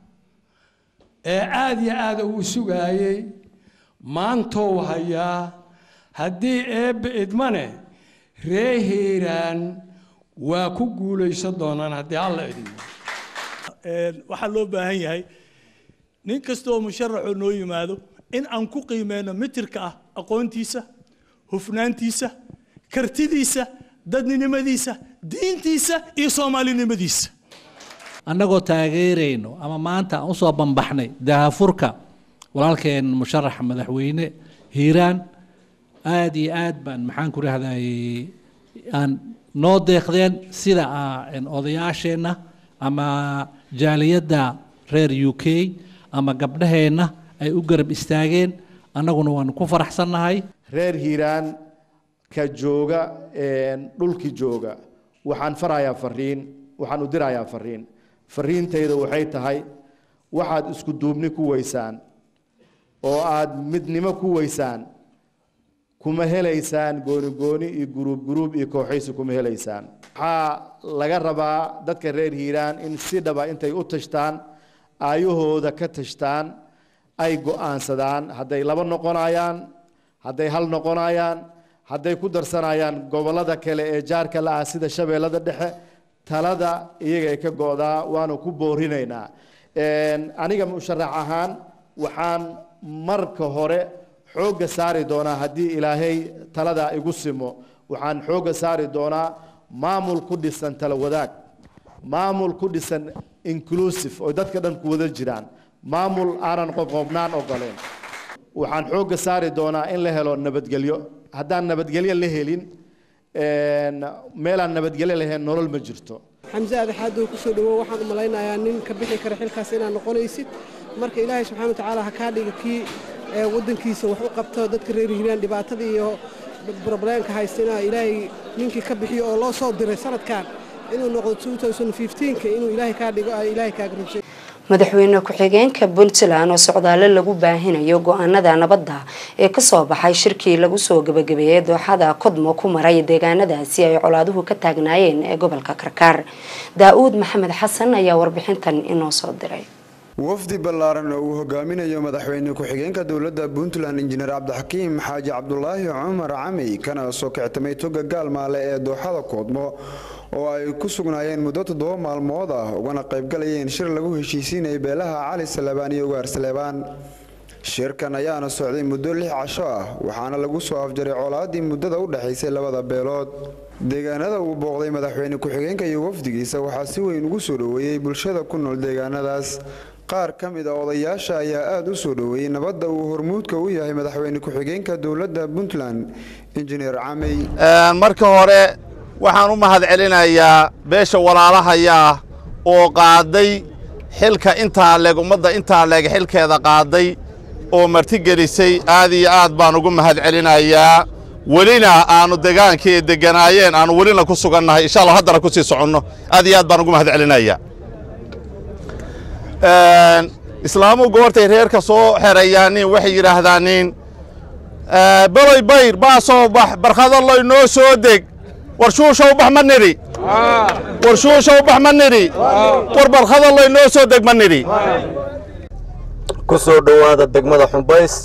ee aada iyo aada uu sugaayey maantou hayaa haddii eebbe idmane ree hiiraan waa ku guulaysan doonaan haddii alla idmo waxaa loo baahan yahay nin kastaoo musharaxoo noo yimaado in aan ku qiimeyno mitirka ah aqoontiisa hufnaantiisa kartidiisa dadninimadiisa diintiisa iyo soomaalinimadiisa annagoo taageerayno ama maanta aan usoo bambaxnay dahafurka walaalkeen musharaxa madaxweyne hiiraan aada iyo aad baan maxaan ku rahday aan noo deeqdeen sida odayaasheenna ama jaaliyadda reer u k ama gabdhaheenna ay u garab istaageen annaguna waanu ku faraxsannahay reer hiiraan ka jooga dhulki jooga waxaan farayaa fariin waxaan u dirayaa fariin fariintayda waxay tahay waxaad isku duubni ku weysaan oo aad midnimo ku weysaan kuma helaysaan gooni gooni iyo guruub guruub iyo kooxaysi kuma helaysaan waxaa laga rabaa dadka reer hiiraan in si dhaba intay u tashtaan aayahooda ka tashtaan ay go'aansadaan hadday laba noqonayaan hadday hal noqonayaan hadday ku darsanayaan gobollada kale ee jaarka la ah sida shabeellada dhexe talada iyaga ay ka go'daa waanu ku boorinaynaa aniga musharax ahaan waxaan marka hore xoogga saari doonaa haddii ilaahay talada igu simo waxaan xoogga saari doonaa maamul ku dhisan tala wadaag maamul ku dhisan inclusive oo dadka dhan ku wada jiraan maamul aanan qobqobnaan ogoleen waxaan xoogga saari doonaa in la helo nabadgelyo haddaan nabadgelyo la helin meelaan nabadgelyo lahayn nolol ma jirto xamse adaxaadow kusoo dhawow waxaan u malaynayaa nin ka bixi kara xilkaas inaad noqonaysid marka ilaahay subxana watacaala ha kaa dhiga kii waddankiisa wax u qabto dadka reer hiiraan dhibaatada iyo brobleemka haystina ilaahay ninkii ka bixiyo oo loo soo diray sanadkan inuu noqdo ka inuu ilaahay kaa dhigo ay ilaahay kaaga rabshay madaxweyne ku-xigeenka puntland oo socdaalo lagu baahinayo go-aanada nabadda ee kasoo baxay shirkii lagu soo gabagabeeyey dooxada kodmo ku maray deegaanadaasi ay colaaduhu ka taagnaayeen ee gobolka karkaar daa-uud maxamed xasan ayaa warbixintan inoo soo diray wafdi ballaaran oo uu hogaaminayo madaxweyne ku-xigeenka dowladda puntland injineer cabdixakiim xaaji cabdulaahi cumar camey kana soo kictamay toga gaalmaale ee dooxada koodmo oo ay ku sugnaayeen muddo toddoba maalmood ah ugana qaybgalayeen shir lagu heshiisiinayay beelaha cali saleebaan iyo ugaar saleebaan shirkan ayaana socday muddo lix casho ah waxaana lagu soo afjaray colaadii muddada u dhexaysay labada beelood deegaanada uu booqday madaxweyne ku-xigeenka iyo wafdigiisa waxaa si weyn ugu soo dhoweeyey bulshada ku nool deegaanadaas qaar ka mid a odayaasha ayaa aada u soo dhoweeyey nabadda uu hormuudka u yahay madaxweyne ku-xigeenka dowladda puntland injineer camey marka hore waxaan u mahad celinayaa beesha walaalahayaa oo qaaday xilka intaa leeg ummadda intaa leeg xilkeeda qaaday oo martigelisay aad iyo aad baan ugu mahad celinayaa welina aanu degaankii deganaayeen aanu welina ku sugannahay insha allah haddana ku sii soconno aad iyo aad baan ugu mahad celinaya islaamuhu goortay reerka soo xerayaanin waxay yidhaahdaanin beloy bayr baa soo bax barkhadalloy noo soo deg war shuushow bax ma nidhi war shuushow bax ma nidhi war barkhadalloy noo soo deg ma nidhi ku soo dhowaada degmada xumbays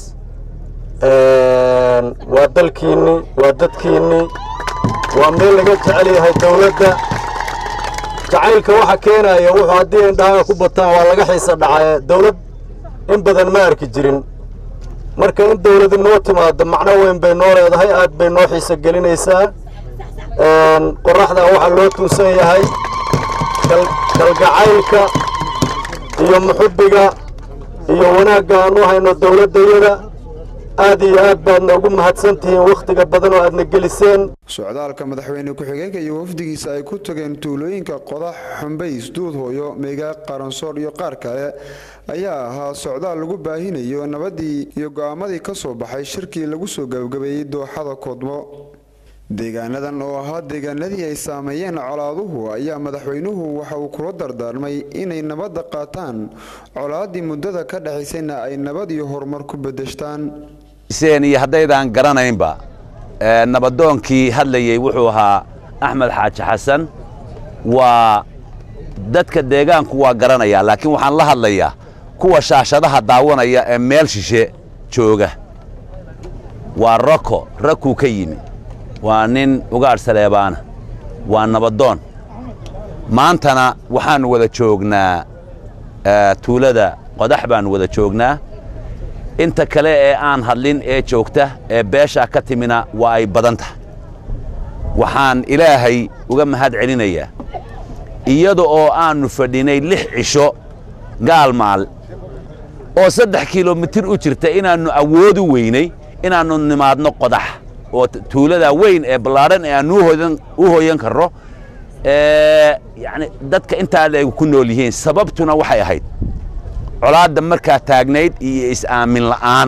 waa dalkiinni waa dadkiinni waa meel laga jecel yahay dawladda jacaylka waxa keenaya wuxuu haddii indhahaga ku bataan waa laga xiisa dhacaye dawlad in badan ma arki jirin marka in dawladi noo timaado macno weyn bay noo leedahay aad bay noo xiisa gelinaysaa qorraxdaa waxaa loo tuunsan yahay kalgacaylka iyo muxubbiga iyo wanaagga aan u hayno dawladdayada aad iyo aad baadna ugu mahadsan tihiin wakhtiga badan oo aadna geliseen socdaalka madaxweyne ku-xigeenka iyo wafdigiisa ay ku tageen tuulooyinka qodax xumbays duudhooyo meegaa qaransoor iyo qaar kale ayaa ahaa socdaal lagu baahinayo nabadii iyo go'aamadii ka soo baxay shirkii lagu soo gabagabeeyey dooxada koodmo deegaanadan oo ahaa deegaanadii ay saameeyeen colaaduhu ayaa madaxweynuhu waxa uu kula dardaarmay inay nabadda qaataan colaaddii muddada ka dhexaysayna ay nabad iyo horumar ku bedeshtaan iyo haddaydaan garanaynba nabadoonkii hadlayey wuxuu ahaa axmed xaaji xasan waa dadka deegaanku waa garanaya laakiin waxaan la hadlayaa kuwa shaashadaha daawanaya ee meel shishe jooga waa rako rakuu ka yimi waa nin ugaadh saleebaana waa nabadoon maantana waxaannu wada joognaa tuulada qodax baannu wada joognaa inta kale ee aan hadlin ee joogta ee beeshaa ka timina waa ay badan tahay waxaan ilaahay uga mahad celinayaa iyada oo aannu fadhinay lix cisho gaalmaal oo saddex kilomitir u jirta inaannu awoodu weynay inaannu nimaadno qodax oo tuulada weyn ee ballaadhan ee aannu u hooyan karro yani dadka intaa leeg ku nool yihiin sababtuna waxay ahayd colaadda markaa taagnayd iyo is-aamin la'aan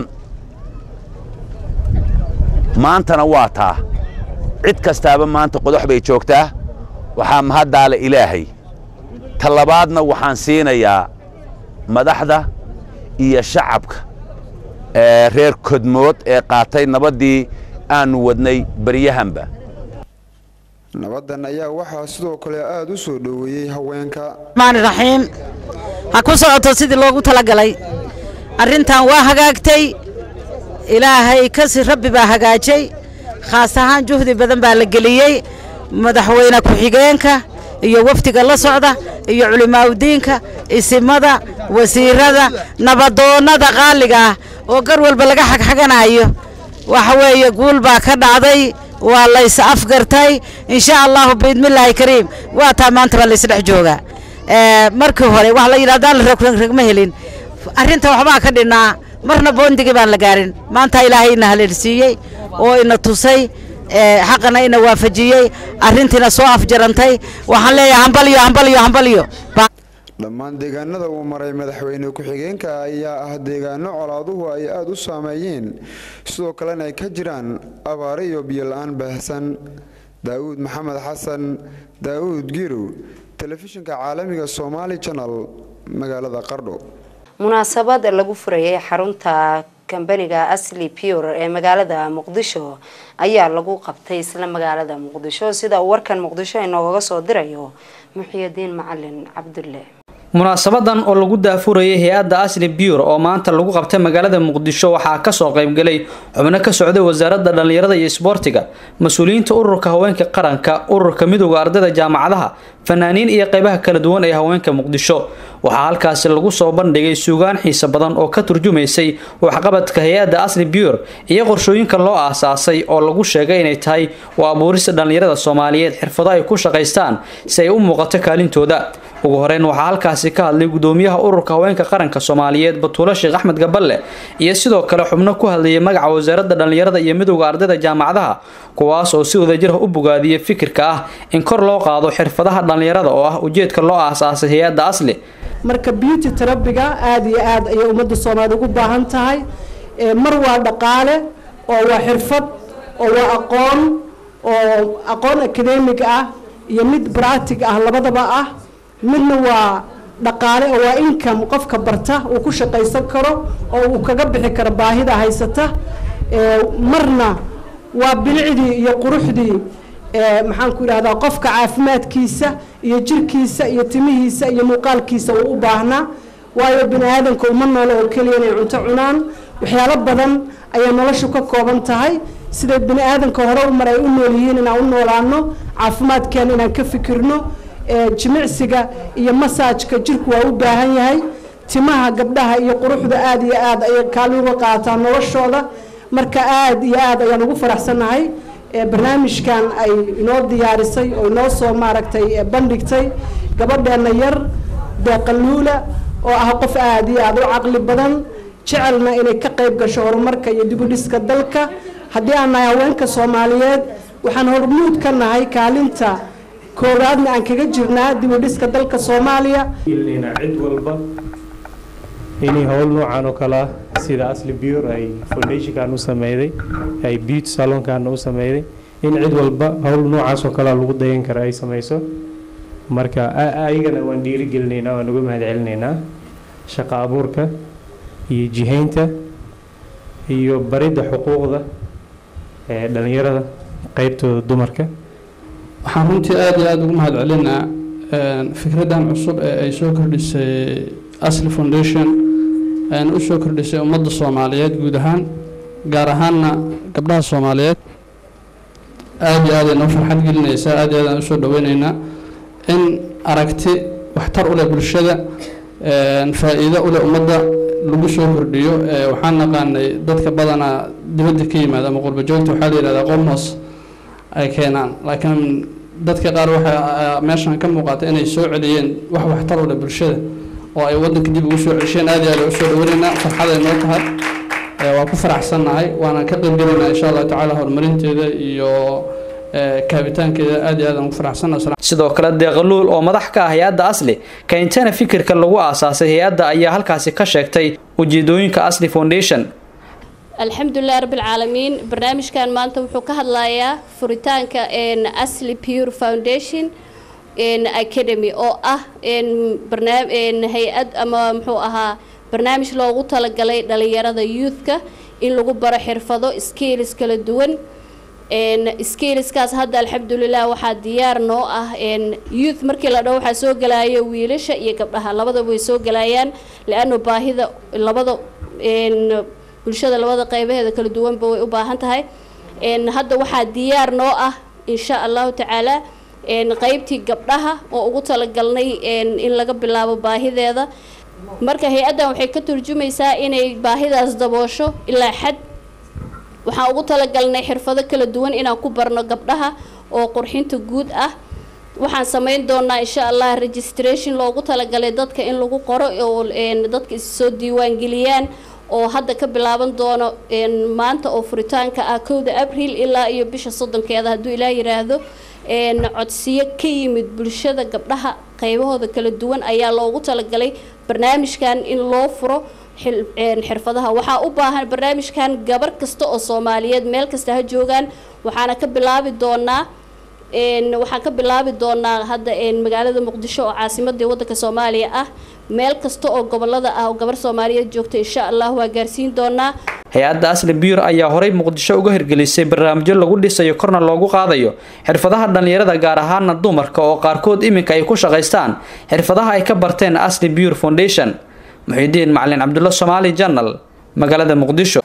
maantana waa taa cid kastaaba maanta qodox bay joogtaa waxaa mahaddaale ilaahay ta labaadna waxaan siinayaa madaxda iyo shacabka reer kodmood ee qaatay nabaddii aannu wadnay baryahanba nabadan ayaa waxaa sidoo kale aada u soo dhoweeyey haweenka raxiim ha ku socoto sidii loogu talagalay arrintan waa hagaagtay ilaahay kasi rabbi baa hagaajay khaas ahaan juhdi badan baa la geliyey madaxweyne ku-xigeenka iyo wafdiga la socda iyo culimaaudiinka isimada wasiirada nabadoonnada qaaliga ah oo gar walba laga xagxaganayo waxa weeye guul baa ka dhacday waa lays afgartay insha allahu biidmillaahi kariim waa taa maanta baa laysdhex joogaa markii hore wax la yidhahdaan la rogragma helin arrinta waxbaa ka dhinnaa marna boondigii baan la gaarin maanta ilaahay ina haleelsiiyey oo ina tusay xaqana ina waafajiyey arrintiina soo afjarantay waxaan leeyahay hambalyo hambalyo hambalyo dhammaan deegaanada uu maray madaxweyne ku-xigeenka ayaa ah deegaano colaaduhu ay aada u saameeyeen sidoo kalena ay ka jiraan abaare iyo biyo-la-aan baahsan daa'uud maxamed xasan daa'uud girow telefishinka caalamiga somaali janal magaalada qardho munaasabad lagu furayay xarunta kambaniga asli pure ee magaalada muqdisho ayaa lagu qabtay isla magaalada muqdisho sida uu warkan muqdisho inoogaga soo dirayo muxiyadiin macalin cabdulle munaasabadan oo lagu daafurayay hay-adda asli biyur oo maanta lagu qabtay magaalada muqdisho waxaa kasoo qaybgalay xubno ka socday wasaaradda dhallinyarada iyo isboortiga mas-uuliyiinta ururka haweenka qaranka ururka midooda ardayda jaamacadaha fanaaniin iyo qeybaha kala duwan ee haweenka muqdisho waxaa halkaasi lagu soo bandhigay suugaan xiisa badan oo ka turjumaysay waxqabadka hay-adda asli biyur iyo qorshooyinka loo aasaasay oo lagu sheegay inay tahay waa abuurista dhallinyarada soomaaliyeed xirfado ay ku shaqaystaan si ay u muuqato kaalintooda ugu horeyn waxaa halkaasi ka hadlay gudoomiyaha ururka haweenka qaranka soomaaliyeed batuulo sheekh axmed gaballe iyo sidoo kale xubno ku hadlayay magaca wasaaradda dhallinyarada iyo midowda ardayda jaamacadaha kuwaas oo si wadajirha u bogaadiyay fikirka ah in kor loo qaado xirfadaha dhallinyarada oo ah ujeedka loo aasaasay hay-adda asli marka beauty terabiga aada iyo aad ayay ummadda soomaaliya ugu baahan tahay mar waa dhaqaale oo waa xirfad oo waa aqoon oo aqoon academic ah iyo mid practic ah labadaba ah midna waa dhaqaale oo waa income qofka barta uu ku shaqaysan karo oo uu kaga bixi karo baahida haysata marna waa bilicdii iyo quruxdii maxaan ku idhahdaa qofka caafimaadkiisa iyo jirkiisa iyo timihiisa iyo muuqaalkiisa uu u baahnaa waayo bini aadamka uma noolo oo keliya inay cunto cunaan waxyaalo badan ayaa noloshu ka kooban tahay siday bini aadamka hore u mar ay u nool yihiin inaan u noolaano caafimaadkeena inaan ka fikirno jimicsiga iyo masaajka jirku waa u baahan yahay timaha gabdhaha iyo quruxda aada iyo aada ayay kaalin uga qaadataa noloshooda marka aada iyo aada ayaan ugu faraxsannahay barnaamijkan ay inoo diyaarisay oo inoo soo maaragtay bandhigtay gabadheena yar deeqaluula oo ah qof aada iyo aada u caqli badan jecelna inay ka qayb gasho horumarka iyo dibudhiska dalka haddii aan nahay haweenka soomaaliyeed waxaan hormuud ka nahay kaalinta koowaadna aan kaga jirnaa dibudhiska dalka soomaaliya cid walba inay howl noocan oo kale ah sida asli bure ay foundationkan u sameyday ay beauty salonkan u sameyday in cid walba howl noocaas oo kale lagu dayan kara ay sameyso marka ayagana waan dhiirigelinaynaa waan uga mahadcelinaynaa shaqo abuurka iyo jihaynta iyo baridda xuquuqda ee dhalinyarada qeybtooda dumarka waxaan runtii aada iyo aada ugu mahad celinaa fikraddan cusub ee ay soo kordhisay asli foundation ayna u soo kordhisay ummadda soomaaliyeed guud ahaan gaar ahaanna gabdhaha soomaaliyeed aada iyo aad ay noo farxad gelinaysaa aada iyo aad aan usoo dhaweyneynaa in aragti waxtar u leh bulshada faa-iido u leh ummadda lagu soo kordhiyo waxaan naqaanay dadka badanaa dibadda ka yimaada ama qurba joogta waxaa la yidhahdaa qomos ay keenaan laakiin dadka qaar waxay meeshan ka muuqata inay soo celiyeen wax waxtar u leh bulshada oo ay waddanka dib ugu soo cesheen aad iyo aad usoo dhaweynaynaa farxad ay noo tahay waa ku faraxsannahay waana ka qaybgelaynaa insha allahu tacaala horumarinteeda iyo kaabitaankeeda aad iyo aad aan ugu faraxsannahay sidoo kale deeqaluul oo madax ka ah hay-adda asli keentana fikirka lagu aasaasay hay-adda ayaa halkaasi ka sheegtay ujeedooyinka asli foundation alxamdulilah rabbilcaalamiin barnaamijkan maanta wuxuu ka hadlayaa furitaanka asli pure foundation academy oo ah hay-ad ama muxuu ahaa barnaamij loogu talagalay dhalinyarada youthka in lagu baro xirfado skills kala duwan skillskaas hadda alxamdulilah waxaa diyaar noo ah youth markii la dhaho waxaa soo gelaya wiilasha iyo gabdhaha labadaba way soo gelayaan le-ano baahida labada bulshada labada qeybaheeda kala duwanba way u baahan tahay hadda waxaa diyaar noo ah insha allahu tacaala qeybtii gabdhaha oo ugu talagalnay in laga bilaabo baahideeda marka hay-addan waxay ka turjumaysaa inay baahidaas daboosho ilaa xad waxaan ugu talagalnay xirfado kala duwan inaan ku barno gabdhaha oo qurxinta guud ah waxaan samayn doonaa insha allah registration loogu talagalay dadka in lagu qoro oo dadka issoo diiwaangeliyaan oo hadda ka bilaaban doono maanta oo furitaanka ah kowda abriil ilaa iyo bisha soddonkeeda hadduu ilaah yiraahdo codsiyo ka yimid bulshada gabdhaha qaybahooda kala duwan ayaa loogu talagalay barnaamijkan in loo furo xirfadaha waxaa u baahan barnaamijkan gabar kasta oo soomaaliyeed meel kasta ha joogaan waxaana ka bilaabi doonaa waxaan ka bilaabi doonaa hadda magaalada muqdisho oo caasimadii wadanka soomaaliya ah meel kasta oo gobolada ah oo gabar soomaaliyeed joogta insha allah waa gaarsiin doonaa hay-adda asli biyur ayaa horay muqdisho uga hirgelisay barnaamijyo lagu dhisayo korna loogu qaadayo xirfadaha dhallinyarada gaar ahaana dumarka oo qaarkood iminka ay ku shaqaystaan xirfadaha ay ka barteen asli biyur foundation muxiidiin macalin cabdulla somaali janal magaalada muqdisho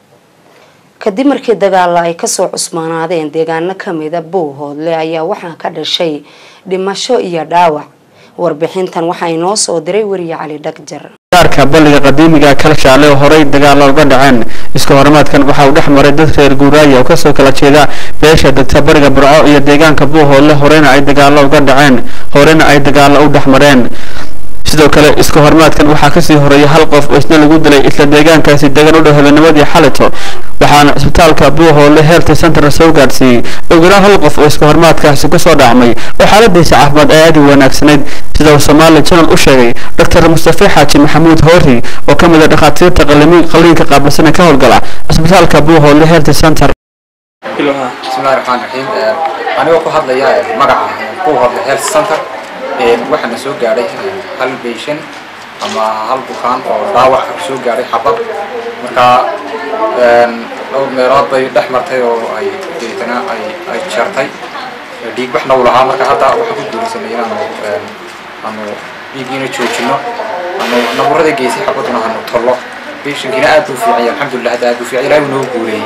kadib markii dagaala ay kasoo cusmaanaadeen deegaano kamida bowhoodle ayaa waxaa ka dhashay dhimasho iyo dhaawac warbixintan waxaa inoo soo diray weriye cali dhagjar gaarka balliga qadiimiga kalshaale oo horey dagaalo uga dhaceen iska horimaadkan waxa uu dhex maray dad reer guuraaya oo kasoo kala jeeda beesha degta bariga burco iyo deegaanka buuhoodle horeyna ay dagaalo uga dhaceen horeyna ay dagaalo u dhex mareen sidoo kale iska horimaadkan waxaa kasii horeeyay hal qof oo isna lagu dilay isla deegaankaasi degan u dhow habeennimadii xalito waxaana isbitaalka buuhoodle health center soo gaadhsiiyey ogolaan hal qof oo iska horimaadkaasi kusoo dhacmay oo xaaladiisa caafimaad ay aad u wanaagsanayd sida uu somali channel u sheegay dr mustafe xaaji maxamuud hoori oo ka mid a dhakhaatiirta qaliinka qaabilsana ka howlgala isbitaalka buuhoodle health center bismillahi raxmaan raxiim anigoo ku hadlaya magaca ku hadla health center waxaana soo gaadhay hal patient ama hal bukaan oo dhaawac soo gaadhay xabad marka dhowr meelood bay dhex martay oo ay deetana ay ay jartay dhiig waxna uu lahaa marka hadda waxaan ku guulaysanay inaanu aanu dhiiggiina joojino aanu naburada geysay xabaduna hanu tollo patientkiina aad buu fiican yahay alxamdulilah hadda aad buu fiican yahay ilaahay noo guuleeyey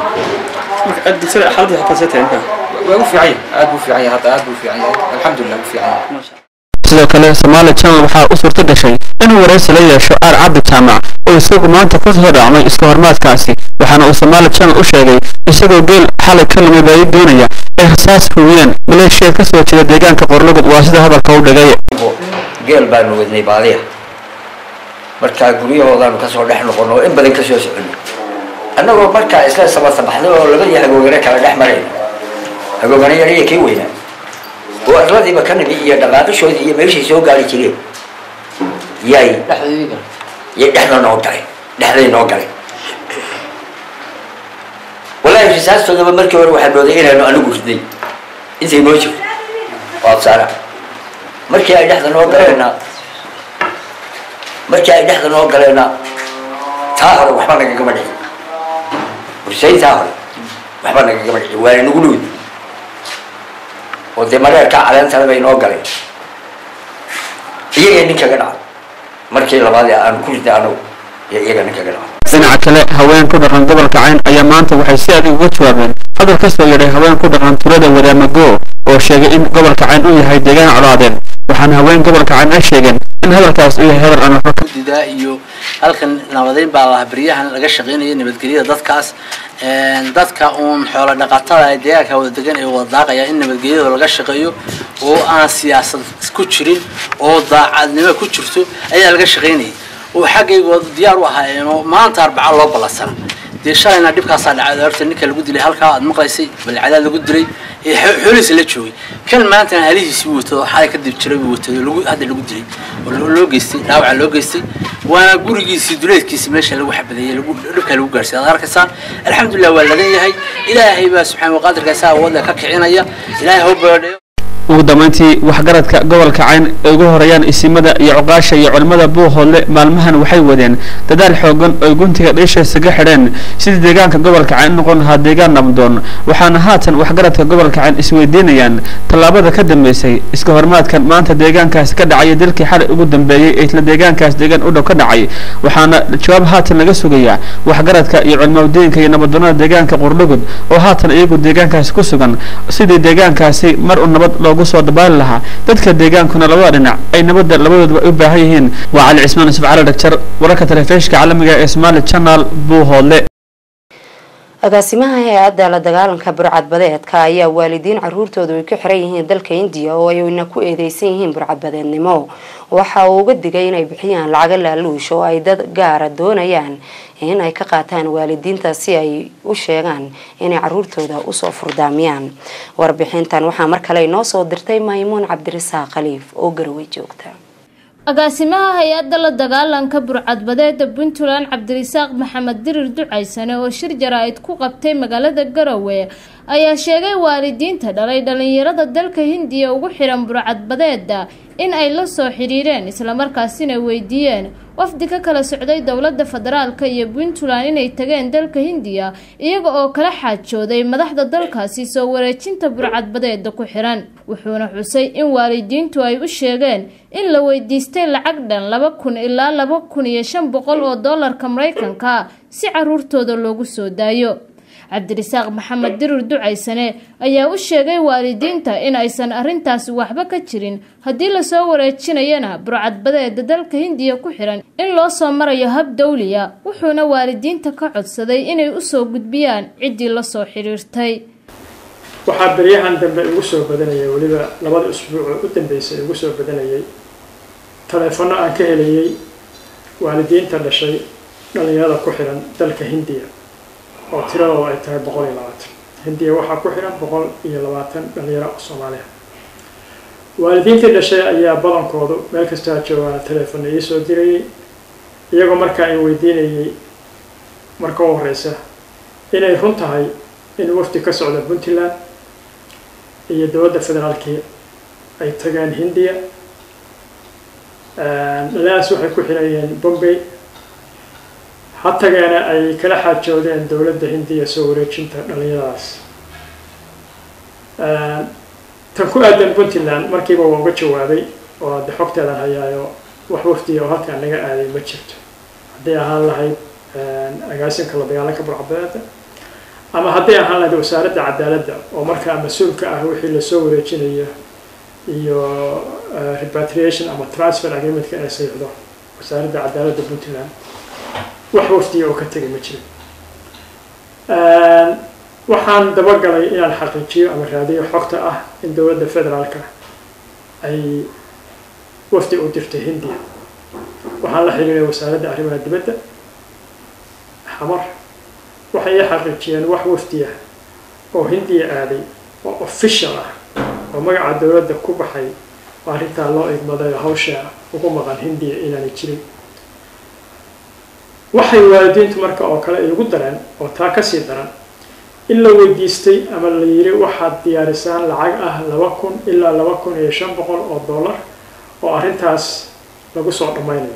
waa u fiican yahay aad buu fiican yahay hadda aad buu fiican yahay alxamdulilah wuu fiican yahay sidoo kale Somali Channel waxaa u suurto gashay inuu wareysi la yeesho Aar Cabdi Jaamac oo isagu maanta ku soo dhacmay iska hormaadkaasi waxaana uu Somali Channel u sheegay isagoo geel xalay ka lumay bay doonaya ay rasaas hubiyeen maleeshiya ka soo jeeda deegaanka Qorlogod waa sida hadalka u dhagay geel baanu wadnay baadiya markaa guryahoodaanu kasoo dhex noqono oo in badan kasoo soconno annagoo markaa isla sabasabaxday oo labadii hagoogane kala dhex marayna hagoogane yar iyo kii weynaa oo arladiiba ka nimi iyo dhaqaaqishoodii iyo meeshay soo gaari jireen yay yay dhexda noo galay dhexday noo galay wallaahi risaastoodaba markii hore waxaa mooday inaanu anigu riday intay noo jirto waa saara markii ay dhexda noo galeenna markii ay dhexda noo galeenna taa hore waxba nagagama dhicin bursayn taa hore waxba nagagama dhicin waana nagu dhowd oo dee mareerka caleentana bay noo galeen iyaga nin kaga dhaca markii labaad ee aan ku riday anagu iyo iyaga nin kaga dhaca dhinaca kale haween ku dhaqan gobolka cayn ayaa maanta waxay si adag uga jawaabeen hadal ka soo yeedhay haween ku dhaqan tulada wadaamago oo sheegay in gobolka cayn uu yahay deegaan colaadeen waxaana haween gobolka cayn ay sheegeen in hadalkaas uu yahay hadal aan waxba ka gudidaa iyo halkan nabadeyn baa lahaa beryahan laga shaqaynaya nabadgelyada dadkaas dadka uun xoolo dhaqatada ee deegaanka wada degan ee wada daaqaya in nabadgelyada laga shaqeeyo oo aan siyaasad ku jirin oo daacadnimo ku jirto ayaa laga shaqaynayay oo xaggaygood diyaar u ahaayeenoo maanta arbaca loo ballansana dee shalayna dhibkaasaa dhacay horta ninka lagu dilay halkaa aad maqlaysay balcadaad lagu dilay ee xoolihiisa la joogay kan maantana halihiisii watado xalay kadib jiray buu watado lagu hadda lagu dilay oo loo geystay dhaawaca loo geystay waana gurigiisii duleedkiisi meesha lagu xabadeeyey lagu dhibka lagu gaarsiy aad arkaysaan alxamdulilah waa ladan yahay ilaahay baa subxaana waqaadirka saa awoodda ka kicinaya ilaahay hau beedhayo ugu dambeyntii waxgaradka gobolka cayn ay ugu horeeyaan isimada iyo cuqaasha iyo culimmada buuhoodle maalmahan waxay wadeen dadaal xoogan oo guntiga dhiisha isaga xidheen sidii deegaanka gobolka cayn noqon lahaa deegaan nabdoon waxaana haatan waxgaradka gobolka cayn isweydiinayaan tallaabada ka dambeysay iska hormaadkan maanta deegaankaasi ka dhacay dalkii xalay ugu dambeeyey ee isla deegaankaas deegaan u dhow ka dhacay waxaana jawaab haatan laga sugayaa waxgaradka iyo culimmadeenka iyo nabaddoonada deegaanka qurdhugud oo haatan iyagu deegaankaasi ku sugan sidii deegaankaasi mar u nabad loogu soo dabaali lahaa dadka deegaankuna labada dhinac ay nabadda labadooduba u baahan yihiin waa cali cismaan yusuf cali dhagjar wararka telefishinka caalamiga ee somali channel buuhoodle agaasimaha hay-adda la dagaalanka burcadbadeedka ayaa waalidiin caruurtoodu ay ku xiran yihiin dalka indiya oo ayna ku eedeysan yihiin burcadbadeednimo waxa uu uga digay inay bixiyaan lacago laaluush oo ay dad gaara doonayaan in ay ka qaataan waalidiinta si ay u sheegaan inay caruurtooda usoo furdaamiyaan warbixintan waxaa mar kale inoo soo dirtay maymuun cabdirasaaq khaliif oo garowe joogta agaasimaha hay-adda la dagaalanka burcadbadeeda puntland cabdirisaaq maxamed dirir ducaysane oo shir jaraa'id ku qabtay magaalada garowe ayaa sheegay waalidiinta dhalay dhalinyarada dalka hindiya ugu xiran burcadbadeeda in ay la soo xidhiireen islamarkaasina weydiiyeen wafdi ka kala socday dowlada federaalka iyo puntland inay tageen dalka hindiya iyaga oo kala xaajooday madaxda dalkaasi soo wareejinta burcadbadeeda ku xiran wuxuuna xusay in waalidiintu ay u sheegeen in la weydiistay lacag dhan laba kun ilaa laba kun iyo shan boqol oo doolarka mareykanka si caruurtooda loogu soo daayo cabdirisaaq maxamed dirir ducaysane ayaa u sheegay waalidiinta in aysan arintaasi waxba ka jirin haddii lasoo wareejinayana burcadbadeeda dalka hindiya ku xiran in loo soo marayo hab dawliya wuxuuna waalidiinta ka codsaday inay usoo gudbiyaan ciddii lasoo xidhiirtay waxaa beryahan dambe igu soo badanayay weliba labada usbuuc oo u dambeysay igu soo badanayay taleefanno aan ka helayay waalidiinta dhashay dhalinyarada ku xiran dalka hindiya oo tiradooda ay tahay boqol iyo labaatan hindiya waxaa ku xiran boqol iyo labaatan dhalinyaro oo soomaaliya waalidiintii dhashay ayaa badankoodu meel kastaa joogaana teleefonna ii soo dirayay iyagoo markaa ay weydiinayay marka u horeysa inay run tahay in wafdi ka socda puntland iyo dowladda federaalkii ay tageen hindiya dhalinyadaas waxay ku xirayeen bombay ha tageena ay kala xaajoodeen dowladda hindiya soo wareejinta dhalinyaradaas tan ku aadan puntland markiiba waa uga jawaabay oo hadde xogteedan hayaayo wax wafdiya oo halkaan naga aaday ma jirto hadday ahaan lahayd agaasinka la dagaalanka burcabeeda ama hadday ahaan lahayd wasaaradda cadaaladda oo markaa mas-uulka ah wixii lasoo wareejinayo iyo repatriation ama transfer agreementka inay saxiixdo wasaaradda cadaaladda puntland wax wafdiya oo ka tegay ma jirin waxaan dabagalay inaan xaqiijiyo ama raadiyo xogta ah in dowladda federaalka ay wafdi u dirtay hindiya waxaan la xiriiray wasaaradda arrimaha dibadda xamar waxay ii xaqiijiyeen wax wafdi ah oo hindiya aaday oo official ah oo magaca dowladda ku baxay oo arrintaa loo igmaday oo hawsha ugu maqan hindiya inaanay jirin waxay waalidiintu marka oo kale igu dareen oo taa kasii daran in la weydiistay ama la yiri waxaad diyaarisaan lacag ah laba kun ilaa laba kun iyo shan boqol oo dollar oo arrintaas lagu soo dhammaynayo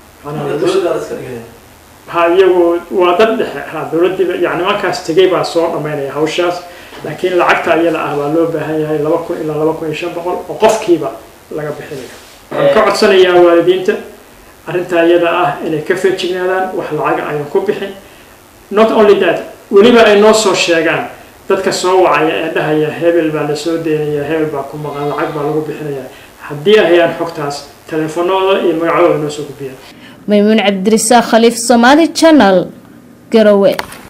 ha iyagu waa dad dhexe ha dowladdiiba yani markaas tegay baa soo dhammaynaya hawshaas laakiin lacagta iyada ah baa loo baahan yahay laba kun ilaa laba kun iyo shan boqol oo qofkiiba laga bixinayo waxaan ka codsanayaa waalidiinta arrintaa iyada ah inay ka feejignaadaan wax lacaga ayaan ku bixin not only that weliba ay noo soo sheegaan dadka soo wacaya ee dhahaya hebel baa la soo deynaya hebel baa ku maqan lacag baa lagu bixinaya haddii ay hayaan xogtaas teleefanooda iyo magacooda noo soo gudbiyaan maymuun cabdirisaaq khaliif somaali channel garowe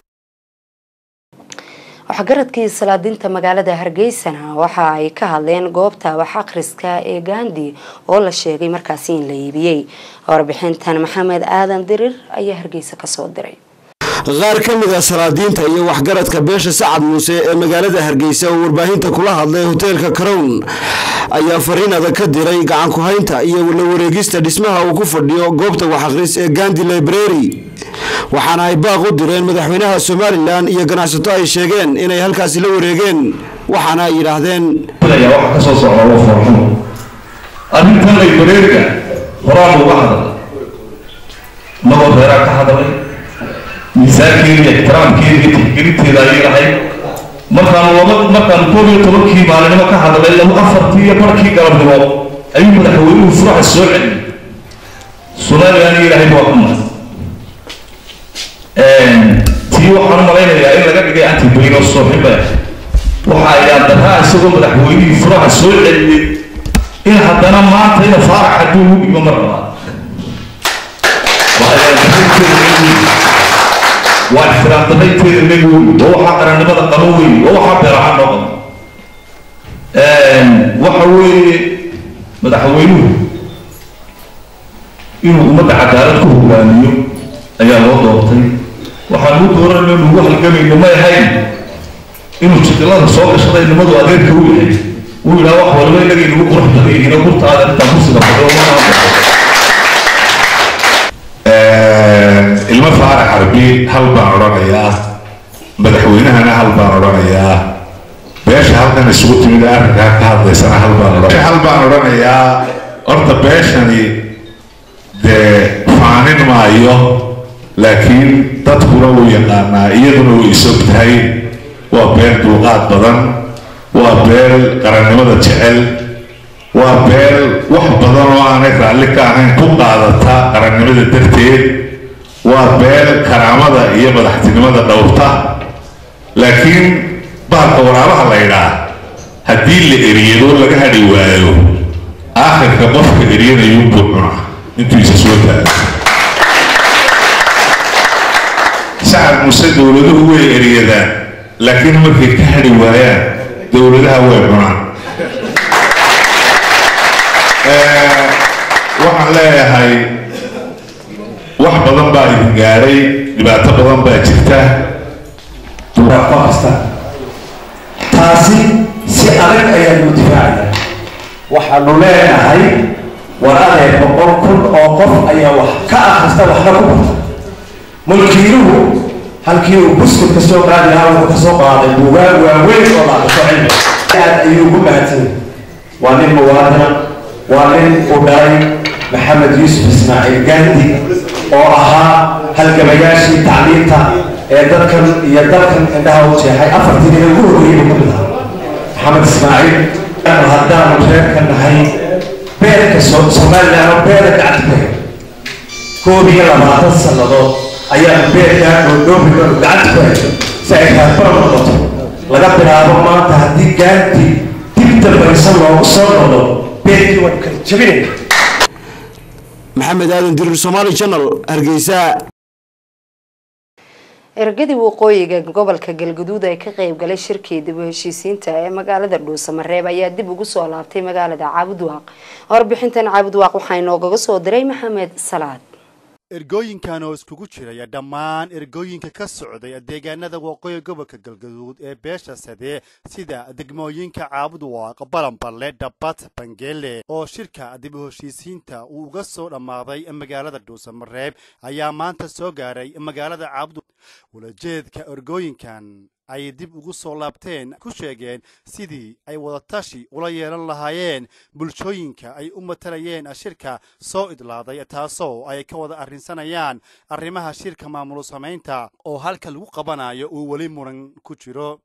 waxgaradkii salaadinta magaalada hargeysana waxa ay ka hadleen goobta wax akhriska ee gandi oo la sheegay markaasi in la iibiyey warbixintan maxamed aadan dirir ayaa hargeysa kasoo diray qaar ka mid a salaadiinta iyo waxgaradka beesha sacad muuse ee magaalada hargeysa oo warbaahinta kula hadlay hoteelka carown ayaa fariin adag ka diray gacan ku-haynta iyo la wareegista dhismaha uu ku fadhiyo goobta wax akhris ee gandi library waxaana ay baaq u direen madaxweynaha somalilan iyo ganacsato ay sheegeen inay halkaasi la wareegeen waxaana ay yidhaahdeen waxa ka soo socda waa farxumo arrintan librariga horaan uga hadal nabad reeraa ka hadalay miisaankeeda iyo ixtiraamkeeda iyo tixgelinteeda ayay lahayd markaanu laba markaanu koob iyo tobankii maalinimo ka hadalay laba afartii iyo barkii galabnimo ayuu madaxweynuhu furaxa soo celiyey somalilan ilaahay waa ku mahad tii waxaan u malaynayaa in laga dhigay antibayno sooxiba waxa ayaan daraa isagoo madaxweynihii furaxa soo celiyey in haddana maanta ina faarax hadduu ugu dhigo mar labaad waa ixtiraam daraynteeda naga wey waa waxaa qarannimada qabo wey waa waxaa beeraha noo qabo waxa weeye madaxweynuhu inuu ummadda cadaalad ku hogaamiyo ayaa loo doortay waxaan u dooranayno nugu halgamayno may ahayn inuu jidilada soo gashada nimadu adeerka u yahay uu yidhaha wax walba inaga inagu qurux badan yihiin gurtaada intaan kursiga fadhiyo ilmo faarax harbi hal baan odhanayaa madaxweynahana hal baan odhanayaa beesha halkan isugu timid ee arrinkaa ka hadlaysana hal baan odhanaya hal baan odhanayaa horta beeshani dee faanin maayo laakiin dadkuna wuu yaqaanaa iyaduna way isog tahay waa beel dulqaad badan waa beel qarannimada jecel waa beel wax badan oo aanay raalli ka ahayn ku qaadata qarannimada darteed waa beel karaamada iyo madaxtinimada dhowrta laakiin bahalka waraabaha la ydhaa haddii la eriyado laga hadhi waayo aakhirka qofka eryanayuunbuu cuna intuu isa soo taago sacad muse dowladuhu way eryadaan laakiin markay ka hadhi waayaan dowladaha way cunaan waxaan leeyahay wax badan baa idin gaadhay dhibaato badan baa jirta kasta taasi si adag ayaanu difaacaya waxaanu leenahay war adeer boqol kun oo qof ayaa wax ka akhrista waxna ku barta mulkiiluhu halkii uu buskut ka soo qaadi lahaa wuxuu ka soo qaaday buugaag waaweyn oo laaqaso cilmi aad ayuu ugu mahadsan waa nin muwaadina waa nin u dhalay maxamed yuusuf ismaaciil gandi oo ahaa halgamayaashii tacliinta ee dadkan iyo dalkan indhaha u jeexay afartii nin ugu horreeyey buu ka mid ahaa maxamed ismaaciil haddaanu reerka nahay beerka somaliland oo beera gacanta ku hay koob iyo labaatan sannadood ayaanu beerkaa dhoodhoobiga gacanta ku hay si ay raadbar noqoto laga bilaabo maanta haddii gaantii dib dambaysa loogu soo noqdo beerkii waanu kala jebinayna maxamed aadan dirir somaali channel hargeysa ergadii waqooyiga gobolka galguduud ee ka qeybgalay shirkii dib u heshiisiinta ee magaalada dhuusamareeb ayaa dib ugu soo laabtay magaalada caabudwaaq warbixintan caabudwaaq waxaa inoogaga soo diray maxamed salaad ergooyinkan oo iskugu jiraya dhammaan ergooyinka ka socday deegaanada waqooyi gobolka galgaduud ee beesha sade sida degmooyinka caabudwaaq balanballe dhabat bangeele oo shirka dib u heshiisiinta uu uga soo dhammaaday magaalada dhuusamareeb ayaa maanta soo gaaray magaalada caabud walajeedka ergooyinkan ay dib ugu soo laabteen ku sheegeen sidii ay wadatashi ula yeelan lahaayeen bulshooyinka ay u matalayeen shirka soo idlaaday taasoo ay ka wada arrinsanayaan arrimaha shirka maamul samaynta oo halka lagu qabanayo uu weli muran ku jiro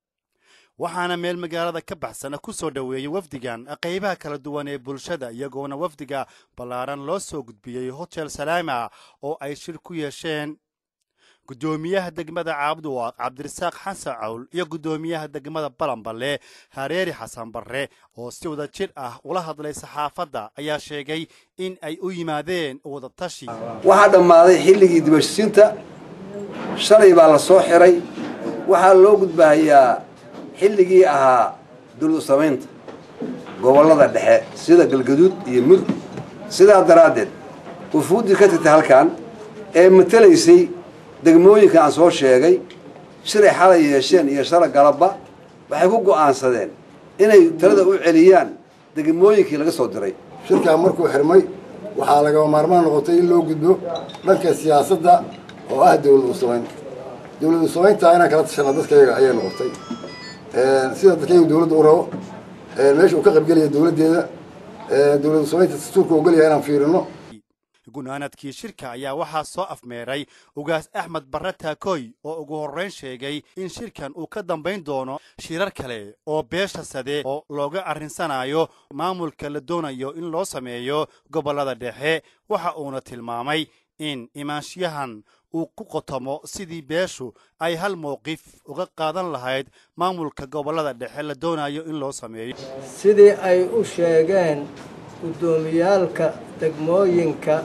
waxaana meel magaalada ka baxsan ku soo dhoweeyey wafdigan qaybaha kala duwan ee bulshada iyagoona wafdiga ballaaran loo soo gudbiyey hotel salaama oo ay shir ku yeesheen gudoomiyaha degmada caabduwaaq cabdirasaaq xasan cawl iyo gudoomiyaha degmada balanballe hareeri xasan barre oo si wada jir ah ula hadlay saxaafadda ayaa sheegay in ay u yimaadeen wadatashi waxaa dhammaaday xilligii dibashisiinta shalay baa la soo xiray waxaa loo gudbahayaa xilligii ahaa duldu samaynta gobollada dhexe sida galgaduud iyo mudug sidaa daraaddeed wufuuddii ka tagtay halkan ee matalaysay degmooyinka aan soo sheegay shiray xalay yeesheen iyo shara galabba waxay ku go'aansadeen inay talada u celiyaan degmooyinkii laga soo diray shirkan markuu xirmay waxaa lagaba maarmaan noqotay in loo gudbo dhanka siyaasadda oo ah dawlad usamayn dawlad usamaynta inaan kala tashana dadkayaga ayay noqotay sida dadkayagu dawladda u rabo meesha uu ka qaybgelaya dawladdeeda dawlad usamaynta dastuurka ogolyahay inaan fiirino gunaanadkii shirka ayaa waxaa soo afmeeray ugaas axmed barre taakooy oo ugu horrayn sheegay in shirkan uu ka dambayn doono shirar kale oo beesha sade oo looga arrinsanayo maamulka la doonayo in loo sameeyo gobollada dhexe waxa uuna tilmaamay in imaanshiyahan uu ku qotomo sidii beeshu ay hal mowqif uga qaadan lahayd maamulka gobollada dhexe la doonayo in loo sameeyo sidii ay u sheegeen guddoomiyaalka degmooyinka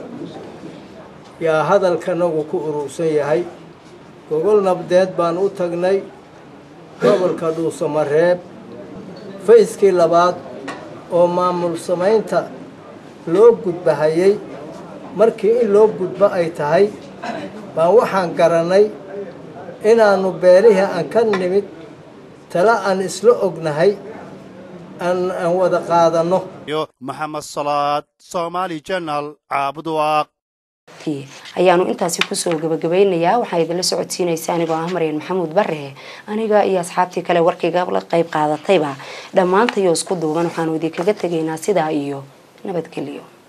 yaa hadalkanagu ku urursan yahay gogol nabdeed baan u tagnay gobolka dhuusamareeb fayskii labaad oo maamul samaynta loo gudbahayay markii in loo gudbo ay tahay baan waxaan garannay inaannu beelihii aan ka nimid tala aan isla ognahay aan wada qaadanno maxamed salaad somaali janal caabudwaaq ayaanu intaasi kusoo gabagabaynayaa waxaa idinla socodsiinaysa anigoo ah maryan maxamuud bare aniga iyo asxaabtii kale warkayga la qayb qaadatayba dhammaantayoo isku duuban waxaanu idinkaga tegaynaa sidaa iyo nabadgelyo